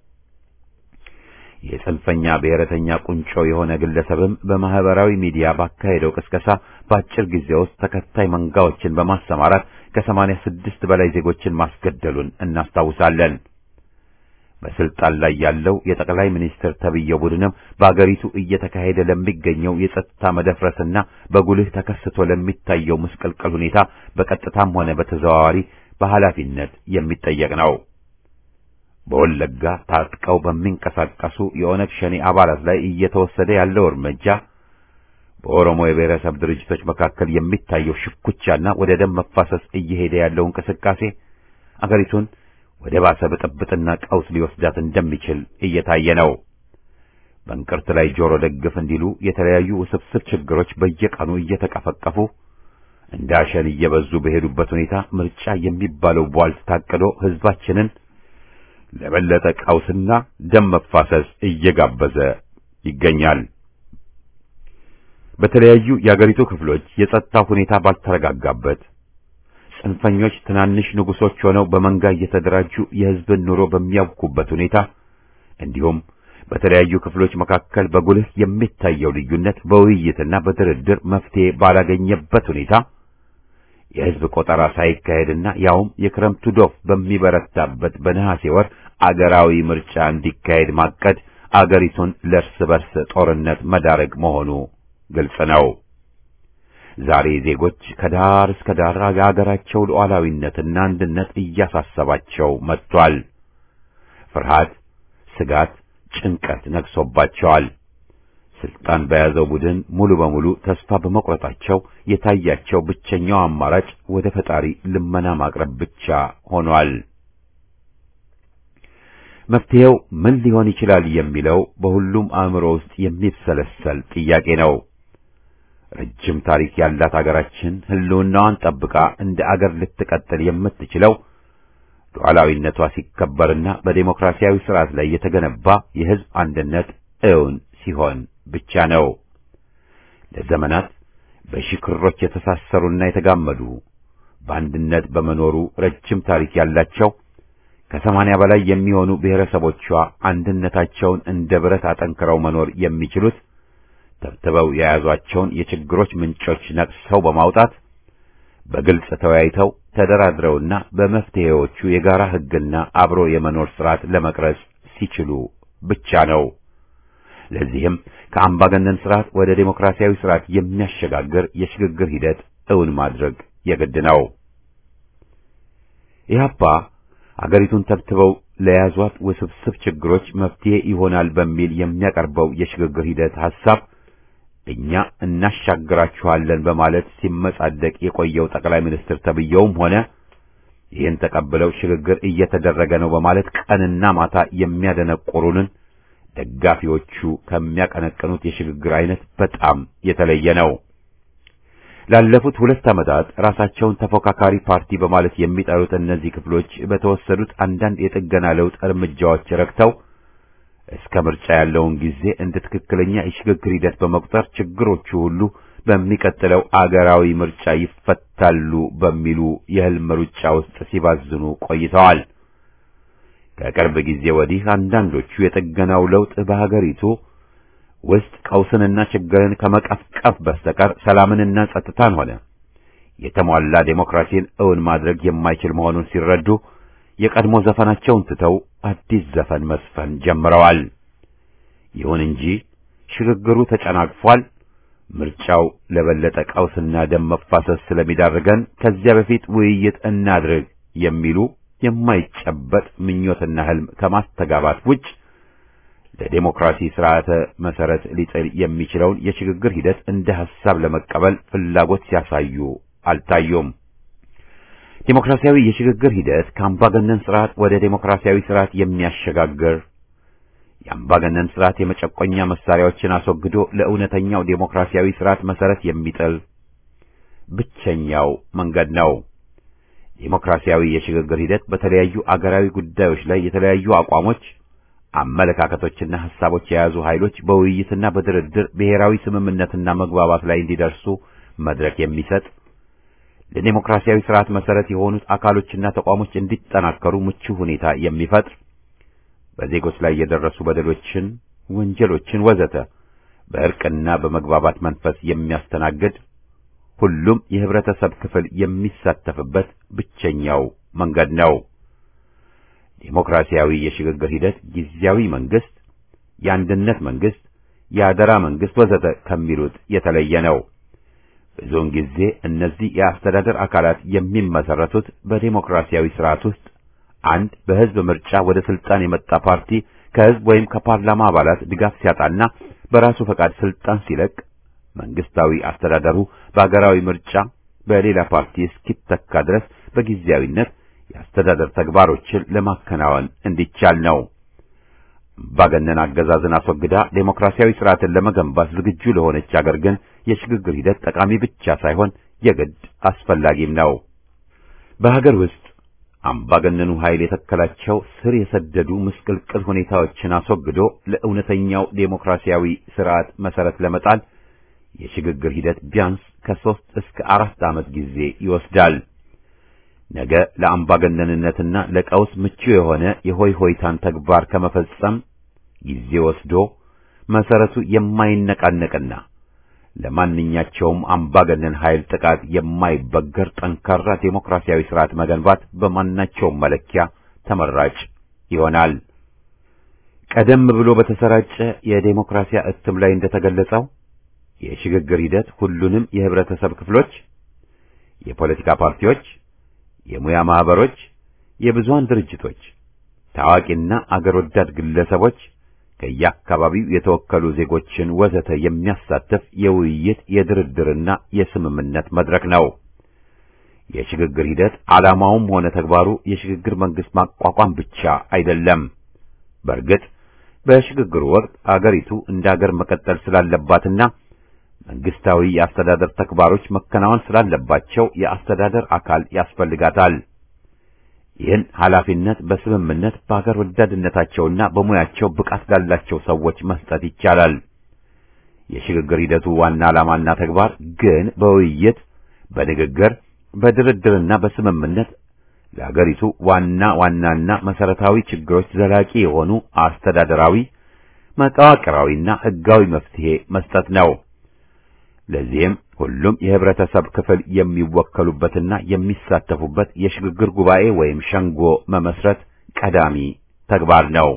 የጽንፈኛ ብሔረተኛ ቁንጮ የሆነ ግለሰብም በማህበራዊ ሚዲያ ባካሄደው ቅስቀሳ በአጭር ጊዜ ውስጥ ተከታይ መንጋዎችን በማሰማራት ከሰማንያ ስድስት በላይ ዜጎችን ማስገደሉን እናስታውሳለን። በስልጣን ላይ ያለው የጠቅላይ ሚኒስትር ተብዬው ቡድንም በአገሪቱ እየተካሄደ ለሚገኘው የጸጥታ መደፍረስና በጉልህ ተከስቶ ለሚታየው ምስቅልቅል ሁኔታ በቀጥታም ሆነ በተዘዋዋሪ በኃላፊነት የሚጠየቅ ነው። በወለጋ ታጥቀው በሚንቀሳቀሱ የኦነግ ሸኔ አባላት ላይ እየተወሰደ ያለው እርምጃ በኦሮሞ የብሔረሰብ ድርጅቶች መካከል የሚታየው ሽኩቻና ወደ ደም መፋሰስ እየሄደ ያለው እንቅስቃሴ አገሪቱን ወደ ባሰ ብጥብጥና ቀውስ ሊወስዳት እንደሚችል እየታየ ነው። በእንቅርት ላይ ጆሮ ደግፍ እንዲሉ የተለያዩ ውስብስብ ችግሮች በየቀኑ እየተቀፈቀፉ እንደ አሸን እየበዙ በሄዱበት ሁኔታ ምርጫ የሚባለው ቧልት ታቅዶ ሕዝባችንን ለበለጠ ቀውስና ደም መፋሰስ እየጋበዘ ይገኛል። በተለያዩ የአገሪቱ ክፍሎች የጸጥታ ሁኔታ ባልተረጋጋበት ጽንፈኞች ትናንሽ ንጉሶች ሆነው በመንጋ እየተደራጁ የሕዝብን ኑሮ በሚያውኩበት ሁኔታ እንዲሁም በተለያዩ ክፍሎች መካከል በጉልህ የሚታየው ልዩነት በውይይትና በድርድር መፍትሄ ባላገኘበት ሁኔታ የሕዝብ ቆጠራ ሳይካሄድና ያውም የክረምቱ ዶፍ በሚበረታበት በነሐሴ ወር አገራዊ ምርጫ እንዲካሄድ ማቀድ አገሪቱን ለእርስ በርስ ጦርነት መዳረግ መሆኑ ግልጽ ነው። ዛሬ ዜጎች ከዳር እስከ ዳር የአገራቸው ሉዓላዊነትና አንድነት እያሳሰባቸው መጥቷል። ፍርሃት፣ ስጋት፣ ጭንቀት ነግሶባቸዋል። ስልጣን በያዘው ቡድን ሙሉ በሙሉ ተስፋ በመቁረጣቸው የታያቸው ብቸኛው አማራጭ ወደ ፈጣሪ ልመና ማቅረብ ብቻ ሆኗል። መፍትሄው ምን ሊሆን ይችላል የሚለው በሁሉም አእምሮ ውስጥ የሚብሰለሰል ጥያቄ ነው። ረጅም ታሪክ ያላት አገራችን ሕልውናዋን ጠብቃ እንደ አገር ልትቀጥል የምትችለው ሉዓላዊነቷ ሲከበርና በዴሞክራሲያዊ ስርዓት ላይ የተገነባ የሕዝብ አንድነት እውን ሲሆን ብቻ ነው። ለዘመናት በሺህ ክሮች የተሳሰሩና የተጋመዱ በአንድነት በመኖሩ ረጅም ታሪክ ያላቸው ከሰማንያ በላይ የሚሆኑ ብሔረሰቦቿ አንድነታቸውን እንደ ብረት አጠንክረው መኖር የሚችሉት ተብትበው የያዟቸውን የችግሮች ምንጮች ነቅሰው በማውጣት በግልጽ ተወያይተው ተደራድረውና በመፍትሄዎቹ የጋራ ሕግና አብሮ የመኖር ስርዓት ለመቅረጽ ሲችሉ ብቻ ነው። ለዚህም ከአምባገነን ስርዓት ወደ ዴሞክራሲያዊ ስርዓት የሚያሸጋግር የሽግግር ሂደት እውን ማድረግ የግድ ነው። ኢህአፓ አገሪቱን ተብትበው ለያዟት ውስብስብ ችግሮች መፍትሄ ይሆናል በሚል የሚያቀርበው የሽግግር ሂደት ሐሳብ እኛ እናሻግራችኋለን በማለት ሲመጻደቅ የቆየው ጠቅላይ ሚኒስትር ተብየውም ሆነ ይህን ተቀብለው ሽግግር እየተደረገ ነው በማለት ቀንና ማታ የሚያደነቆሩንን ደጋፊዎቹ ከሚያቀነቅኑት የሽግግር አይነት በጣም የተለየ ነው። ላለፉት ሁለት ዓመታት ራሳቸውን ተፎካካሪ ፓርቲ በማለት የሚጠሩት እነዚህ ክፍሎች በተወሰዱት አንዳንድ የጥገና ለውጥ እርምጃዎች ረክተው እስከ ምርጫ ያለውን ጊዜ እንደ ትክክለኛ የሽግግር ሂደት በመቁጠር ችግሮቹ ሁሉ በሚቀጥለው አገራዊ ምርጫ ይፈታሉ በሚሉ የህልም ሩጫ ውስጥ ሲባዝኑ ቆይተዋል። ከቅርብ ጊዜ ወዲህ አንዳንዶቹ የጥገናው ለውጥ በሀገሪቱ ውስጥ ቀውስንና ችግርን ከመቀፍቀፍ በስተቀር ሰላምንና ጸጥታን ሆነ የተሟላ ዴሞክራሲን እውን ማድረግ የማይችል መሆኑን ሲረዱ የቀድሞ ዘፈናቸውን ትተው አዲስ ዘፈን መስፈን ጀምረዋል። ይሁን እንጂ ሽግግሩ ተጨናግፏል። ምርጫው ለበለጠ ቀውስና ደም መፋሰስ ስለሚዳርገን ከዚያ በፊት ውይይት እናድርግ የሚሉ የማይጨበጥ ምኞትና ህልም ከማስተጋባት ውጭ ለዴሞክራሲ ስርዓተ መሰረት ሊጥል የሚችለውን የሽግግር ሂደት እንደ ሐሳብ ለመቀበል ፍላጎት ሲያሳዩ አልታዩም። ዴሞክራሲያዊ የሽግግር ሂደት ከአምባገነን ስርዓት ወደ ዴሞክራሲያዊ ስርዓት የሚያሸጋግር የአምባገነን ስርዓት የመጨቆኛ መሳሪያዎችን አስወግዶ ለእውነተኛው ዴሞክራሲያዊ ስርዓት መሰረት የሚጥል ብቸኛው መንገድ ነው። ዴሞክራሲያዊ የሽግግር ሂደት በተለያዩ አገራዊ ጉዳዮች ላይ የተለያዩ አቋሞች፣ አመለካከቶችና ሐሳቦች የያዙ ኃይሎች በውይይትና በድርድር ብሔራዊ ስምምነትና መግባባት ላይ እንዲደርሱ መድረክ የሚሰጥ ለዴሞክራሲያዊ ስርዓት መሰረት የሆኑት አካሎችና ተቋሞች እንዲጠናከሩ ምቹ ሁኔታ የሚፈጥር በዜጎች ላይ የደረሱ በደሎችን፣ ወንጀሎችን ወዘተ በእርቅና በመግባባት መንፈስ የሚያስተናግድ ሁሉም የህብረተሰብ ክፍል የሚሳተፍበት ብቸኛው መንገድ ነው። ዴሞክራሲያዊ የሽግግር ሂደት ጊዜያዊ መንግስት፣ የአንድነት መንግስት፣ የአደራ መንግስት ወዘተ ከሚሉት የተለየ ነው። ብዙውን ጊዜ እነዚህ የአስተዳደር አካላት የሚመሰረቱት በዴሞክራሲያዊ ስርዓት ውስጥ አንድ በህዝብ ምርጫ ወደ ስልጣን የመጣ ፓርቲ ከህዝብ ወይም ከፓርላማ አባላት ድጋፍ ሲያጣና በራሱ ፈቃድ ስልጣን ሲለቅ መንግስታዊ አስተዳደሩ በአገራዊ ምርጫ በሌላ ፓርቲ እስኪተካ ድረስ በጊዜያዊነት የአስተዳደር ተግባሮችን ለማከናወን እንዲቻል ነው። አምባገነን አገዛዝን አስወግዳ ዴሞክራሲያዊ ስርዓትን ለመገንባት ዝግጁ ለሆነች አገር ግን የሽግግር ሂደት ጠቃሚ ብቻ ሳይሆን የግድ አስፈላጊም ነው። በሀገር ውስጥ አምባገነኑ ኃይል የተከላቸው ስር የሰደዱ ምስቅልቅል ሁኔታዎችን አስወግዶ ለእውነተኛው ዴሞክራሲያዊ ስርዓት መሰረት ለመጣል የሽግግር ሂደት ቢያንስ ከሦስት እስከ አራት ዓመት ጊዜ ይወስዳል። ነገ ለአምባገነንነትና ለቀውስ ምቹ የሆነ የሆይ ሆይታን ተግባር ከመፈጸም ጊዜ ወስዶ መሰረቱ የማይነቃነቅና ለማንኛቸውም አምባገነን ኃይል ጥቃት የማይበገር ጠንካራ ዴሞክራሲያዊ ስርዓት መገንባት በማናቸውም መለኪያ ተመራጭ ይሆናል። ቀደም ብሎ በተሰራጨ የዴሞክራሲያ እትም ላይ እንደተገለጸው የሽግግር ሂደት ሁሉንም የህብረተሰብ ክፍሎች፣ የፖለቲካ ፓርቲዎች፣ የሙያ ማህበሮች፣ የብዙሃን ድርጅቶች፣ ታዋቂና አገር ወዳድ ግለሰቦች ከየአካባቢው የተወከሉ ዜጎችን ወዘተ የሚያሳትፍ የውይይት የድርድርና የስምምነት መድረክ ነው። የሽግግር ሂደት ዓላማውም ሆነ ተግባሩ የሽግግር መንግስት ማቋቋም ብቻ አይደለም። በእርግጥ በሽግግሩ ወቅት አገሪቱ እንደ አገር መቀጠል ስላለባትና መንግስታዊ የአስተዳደር ተግባሮች መከናወን ስላለባቸው የአስተዳደር አካል ያስፈልጋታል። ይህን ኃላፊነት በስምምነት በአገር ወዳድነታቸውና በሙያቸው ብቃት ላላቸው ሰዎች መስጠት ይቻላል። የሽግግር ሂደቱ ዋና ዓላማና ተግባር ግን በውይይት በንግግር በድርድርና በስምምነት ለአገሪቱ ዋና ዋናና መሰረታዊ ችግሮች ዘላቂ የሆኑ አስተዳደራዊ፣ መዋቅራዊና ሕጋዊ መፍትሄ መስጠት ነው። ለዚህም ሁሉም የህብረተሰብ ክፍል የሚወከሉበትና የሚሳተፉበት የሽግግር ጉባኤ ወይም ሸንጎ መመስረት ቀዳሚ ተግባር ነው።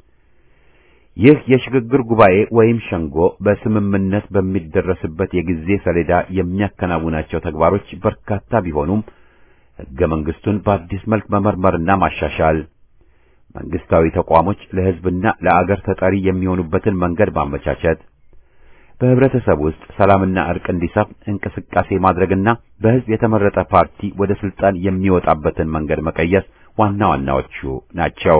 ይህ የሽግግር ጉባኤ ወይም ሸንጎ በስምምነት በሚደረስበት የጊዜ ሰሌዳ የሚያከናውናቸው ተግባሮች በርካታ ቢሆኑም ሕገ መንግስቱን በአዲስ መልክ መመርመርና ማሻሻል፣ መንግስታዊ ተቋሞች ለህዝብና ለአገር ተጠሪ የሚሆኑበትን መንገድ ማመቻቸት፣ በህብረተሰብ ውስጥ ሰላምና እርቅ እንዲሰፍን እንቅስቃሴ ማድረግና በህዝብ የተመረጠ ፓርቲ ወደ ስልጣን የሚወጣበትን መንገድ መቀየስ ዋና ዋናዎቹ ናቸው።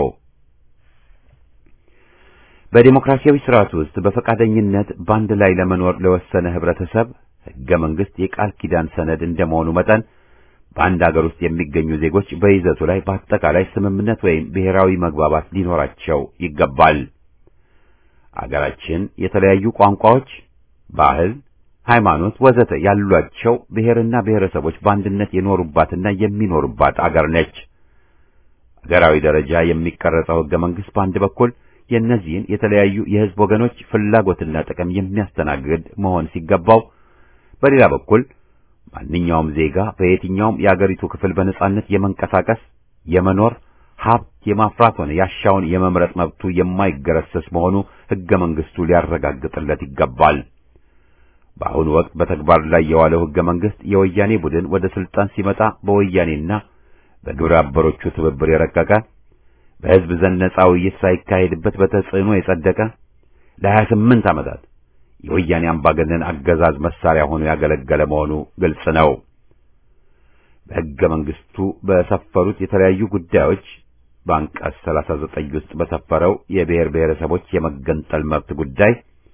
በዲሞክራሲያዊ ስርዓት ውስጥ በፈቃደኝነት በአንድ ላይ ለመኖር ለወሰነ ህብረተሰብ ህገ መንግስት የቃል ኪዳን ሰነድ እንደመሆኑ መጠን በአንድ አገር ውስጥ የሚገኙ ዜጎች በይዘቱ ላይ በአጠቃላይ ስምምነት ወይም ብሔራዊ መግባባት ሊኖራቸው ይገባል። አገራችን የተለያዩ ቋንቋዎች፣ ባህል፣ ሃይማኖት ወዘተ ያሏቸው ብሔርና ብሔረሰቦች በአንድነት የኖሩባትና የሚኖሩባት አገር ነች። አገራዊ ደረጃ የሚቀረጸው ህገ መንግስት በአንድ በኩል የእነዚህን የተለያዩ የህዝብ ወገኖች ፍላጎትና ጥቅም የሚያስተናግድ መሆን ሲገባው፣ በሌላ በኩል ማንኛውም ዜጋ በየትኛውም የአገሪቱ ክፍል በነጻነት የመንቀሳቀስ የመኖር ሀብት የማፍራት ሆነ ያሻውን የመምረጥ መብቱ የማይገረሰስ መሆኑ ህገ መንግስቱ ሊያረጋግጥለት ይገባል። በአሁኑ ወቅት በተግባር ላይ የዋለው ህገ መንግስት የወያኔ ቡድን ወደ ስልጣን ሲመጣ በወያኔና በግብረ አበሮቹ ትብብር የረቀቀ በህዝብ ዘንድ ነጻ ውይይት ሳይካሄድበት በተጽዕኖ የጸደቀ ለሀያ ስምንት ዓመታት የወያኔ አምባገነን አገዛዝ መሳሪያ ሆኖ ያገለገለ መሆኑ ግልጽ ነው። በህገ መንግስቱ በሰፈሩት የተለያዩ ጉዳዮች በአንቀጽ 39 ውስጥ በሰፈረው የብሔር ብሔረሰቦች የመገንጠል መብት ጉዳይ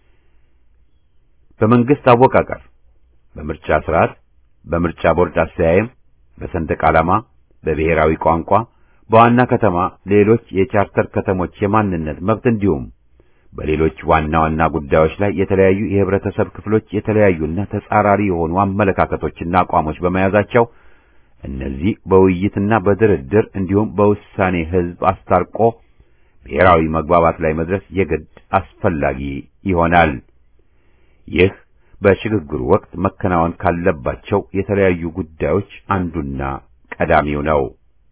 በመንግስት አወቃቀር፣ በምርጫ ስርዓት፣ በምርጫ ቦርድ አስተያየም፣ በሰንደቅ ዓላማ፣ በብሔራዊ ቋንቋ፣ በዋና ከተማ ሌሎች የቻርተር ከተሞች የማንነት መብት እንዲሁም በሌሎች ዋና ዋና ጉዳዮች ላይ የተለያዩ የህብረተሰብ ክፍሎች የተለያዩና ተጻራሪ የሆኑ አመለካከቶችና አቋሞች በመያዛቸው እነዚህ በውይይትና በድርድር እንዲሁም በውሳኔ ህዝብ አስታርቆ ብሔራዊ መግባባት ላይ መድረስ የግድ አስፈላጊ ይሆናል። ይህ በሽግግሩ ወቅት መከናወን ካለባቸው የተለያዩ ጉዳዮች አንዱና ቀዳሚው ነው።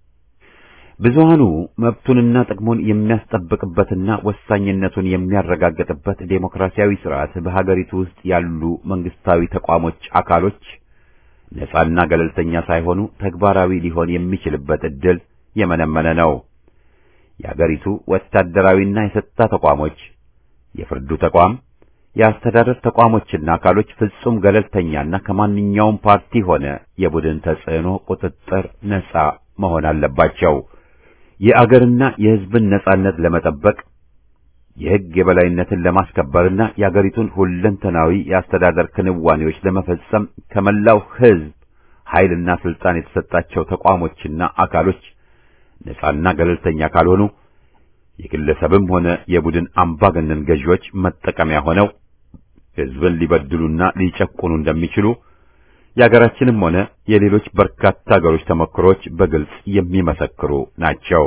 ብዙሃኑ መብቱንና ጥቅሙን የሚያስጠብቅበትና ወሳኝነቱን የሚያረጋግጥበት ዴሞክራሲያዊ ስርዓት በሀገሪቱ ውስጥ ያሉ መንግስታዊ ተቋሞች አካሎች ነጻና ገለልተኛ ሳይሆኑ ተግባራዊ ሊሆን የሚችልበት ዕድል የመነመነ ነው። የአገሪቱ ወታደራዊና የጸጥታ ተቋሞች፣ የፍርዱ ተቋም፣ የአስተዳደር ተቋሞችና አካሎች ፍጹም ገለልተኛና ከማንኛውም ፓርቲ ሆነ የቡድን ተጽዕኖ ቁጥጥር ነጻ መሆን አለባቸው። የአገርና የሕዝብን ነጻነት ለመጠበቅ የሕግ የበላይነትን ለማስከበርና የአገሪቱን ሁለንተናዊ የአስተዳደር ክንዋኔዎች ለመፈጸም ከመላው ሕዝብ ኃይልና ስልጣን የተሰጣቸው ተቋሞችና አካሎች ነጻና ገለልተኛ ካልሆኑ የግለሰብም ሆነ የቡድን አምባገነን ገዢዎች መጠቀሚያ ሆነው ሕዝብን ሊበድሉና ሊጨቁኑ እንደሚችሉ የአገራችንም ሆነ የሌሎች በርካታ አገሮች ተሞክሮች በግልጽ የሚመሰክሩ ናቸው።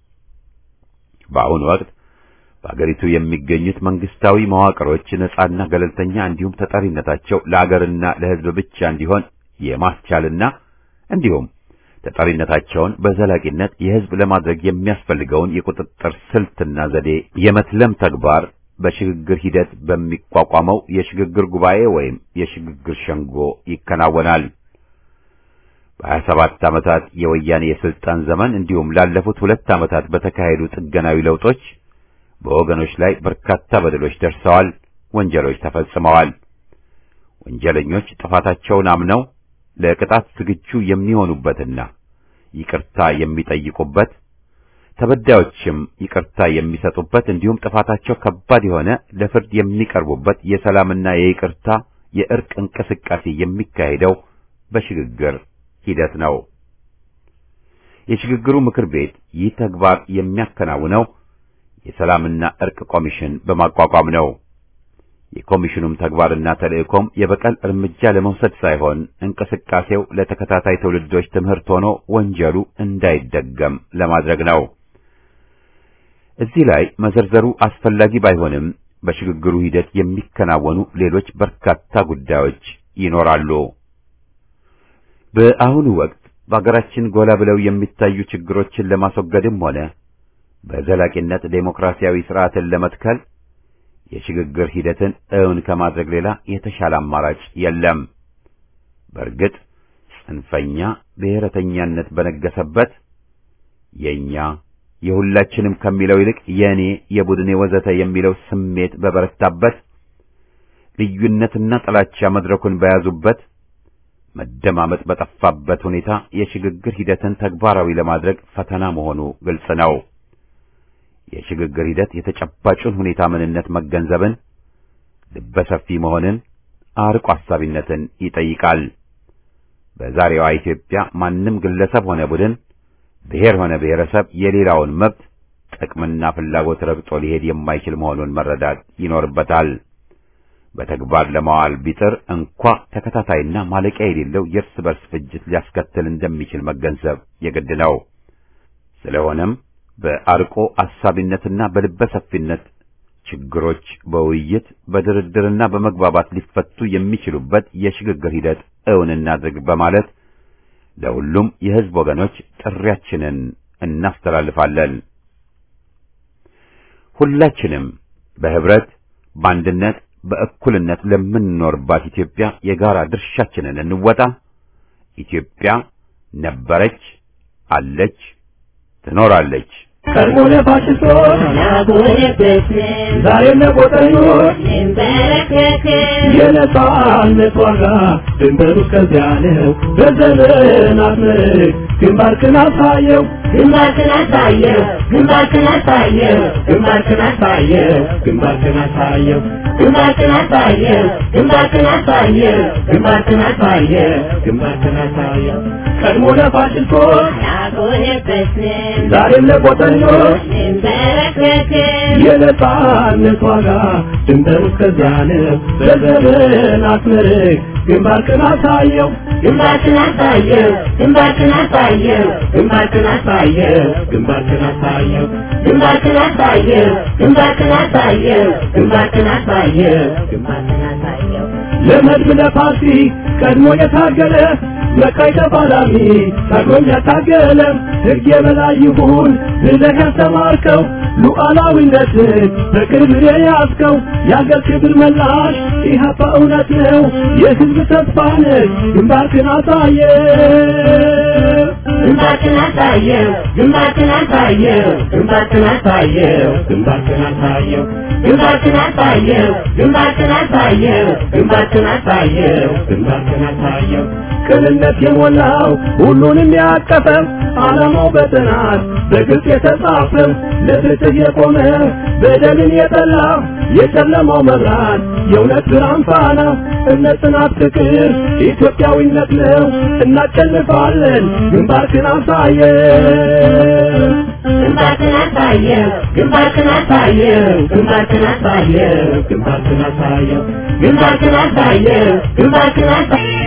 በአሁኑ ወቅት በአገሪቱ የሚገኙት መንግስታዊ መዋቅሮች ነጻና ገለልተኛ እንዲሁም ተጠሪነታቸው ለአገርና ለሕዝብ ብቻ እንዲሆን የማስቻልና እንዲሁም ተጠሪነታቸውን በዘላቂነት የሕዝብ ለማድረግ የሚያስፈልገውን የቁጥጥር ስልትና ዘዴ የመትለም ተግባር በሽግግር ሂደት በሚቋቋመው የሽግግር ጉባኤ ወይም የሽግግር ሸንጎ ይከናወናል። በሀያ ሰባት ዓመታት የወያኔ የስልጣን ዘመን እንዲሁም ላለፉት ሁለት ዓመታት በተካሄዱ ጥገናዊ ለውጦች በወገኖች ላይ በርካታ በደሎች ደርሰዋል፣ ወንጀሎች ተፈጽመዋል። ወንጀለኞች ጥፋታቸውን አምነው ለቅጣት ዝግጁ የሚሆኑበትና ይቅርታ የሚጠይቁበት ተበዳዮችም ይቅርታ የሚሰጡበት እንዲሁም ጥፋታቸው ከባድ የሆነ ለፍርድ የሚቀርቡበት የሰላምና የይቅርታ የእርቅ እንቅስቃሴ የሚካሄደው በሽግግር ሂደት ነው። የሽግግሩ ምክር ቤት ይህ ተግባር የሚያከናውነው የሰላምና እርቅ ኮሚሽን በማቋቋም ነው። የኮሚሽኑም ተግባርና ተልእኮም የበቀል እርምጃ ለመውሰድ ሳይሆን እንቅስቃሴው ለተከታታይ ትውልዶች ትምህርት ሆኖ ወንጀሉ እንዳይደገም ለማድረግ ነው። እዚህ ላይ መዘርዘሩ አስፈላጊ ባይሆንም በሽግግሩ ሂደት የሚከናወኑ ሌሎች በርካታ ጉዳዮች ይኖራሉ። በአሁኑ ወቅት በአገራችን ጎላ ብለው የሚታዩ ችግሮችን ለማስወገድም ሆነ በዘላቂነት ዴሞክራሲያዊ ስርዓትን ለመትከል የሽግግር ሂደትን እውን ከማድረግ ሌላ የተሻለ አማራጭ የለም። በእርግጥ ጽንፈኛ ብሔረተኛነት በነገሰበት የኛ የሁላችንም ከሚለው ይልቅ የኔ፣ የቡድኔ ወዘተ የሚለው ስሜት በበረታበት ልዩነትና ጥላቻ መድረኩን በያዙበት መደማመጥ በጠፋበት ሁኔታ የሽግግር ሂደትን ተግባራዊ ለማድረግ ፈተና መሆኑ ግልጽ ነው። የሽግግር ሂደት የተጨባጩን ሁኔታ ምንነት መገንዘብን፣ ልበሰፊ መሆንን፣ አርቆ አሳቢነትን ይጠይቃል። በዛሬዋ ኢትዮጵያ ማንም ግለሰብ ሆነ ቡድን፣ ብሔር ሆነ ብሔረሰብ የሌላውን መብት ጥቅምና ፍላጎት ረግጦ ሊሄድ የማይችል መሆኑን መረዳት ይኖርበታል። በተግባር ለማዋል ቢጥር እንኳ ተከታታይና ማለቂያ የሌለው የእርስ በርስ ፍጅት ሊያስከትል እንደሚችል መገንዘብ የግድ ነው። ስለሆነም በአርቆ አሳቢነትና በልበ ሰፊነት ችግሮች በውይይት በድርድርና በመግባባት ሊፈቱ የሚችሉበት የሽግግር ሂደት እውን እናድርግ በማለት ለሁሉም የሕዝብ ወገኖች ጥሪያችንን እናስተላልፋለን። ሁላችንም በህብረት በአንድነት በእኩልነት ለምንኖርባት ኢትዮጵያ የጋራ ድርሻችንን እንወጣ። ኢትዮጵያ ነበረች፣ አለች፣ ትኖራለች። ቀድሞ ለፋሽስቶች ዛሬም ለቆጠኞች የነጻነት ዋጋ ድንበሩ እስከዚያ ነው። በዘመናት ምርክ ግንባርክን አሳየው ግንባርክን አሳየው ግንባርክን አሳየው ግንባርክን አሳየው ግንባርክን አሳየው ግንባርክን አሳየው ግንባርክን አሳየው ግንባርክን አሳየው ግንባርክን አሳየው ቀድሞ ለፋሽስቶች ያጎነበስን ዛሬም ለቆጠኞች እንበረከክን የነጻነት ዋጋ ድንበሩ እስከዚያ ነው። በዘመናት ምርክ ግንባርክን አሳየው ግንባርክን አሳየው ግንባርክን አሳየው ግንባርክን አሳየው ግንባርክን አሳየው ግንባርክን አሳየው ግንባርክን አሳየው ግንባርክን አሳየው ግንባርክን አሳየው ለመድብ ለፓርቲ ቀድሞ የታገለ መቃይ ተፋላሚ ታግሎም ያታገለ ሕግ የበላይ ይሁን ብለህ ያስተማርከው ሉዓላዊነትን በቅርብ የያዝከው የአገር ክብር መላሽ ኢህአፓ እውነት ነው የሕዝብ ተስፋ ነህ ግንባርክን አሳየ ግንባርክን አሳየው ግንባርክን አሳየው ግንባርክን አሳየው ግንባርክን አሳየው ግንባርክን አሳየው ግንባርክን አሳየው ግንባርክን አሳየው ግንባርክን አሳየው ቅንነት የሞላው ሁሉንም ያቀፈው ዓላማው በጥናት በግልጽ የተጻፈው ለፍትህ የቆመ በደልን የጠላ የጨለማው መብራት የእውነት ብርሃን ፋና እምነት፣ ጽናት፣ ፍቅር ኢትዮጵያዊነት ነው። እናሸንፋለን። ግንባርክን አሳየው ግንባርክን አሳየው ግንባርክን አሳየው ግንባርክን አሳየው ግንባርክን አሳየው ግንባርክን አሳየው ግንባርክን አሳየው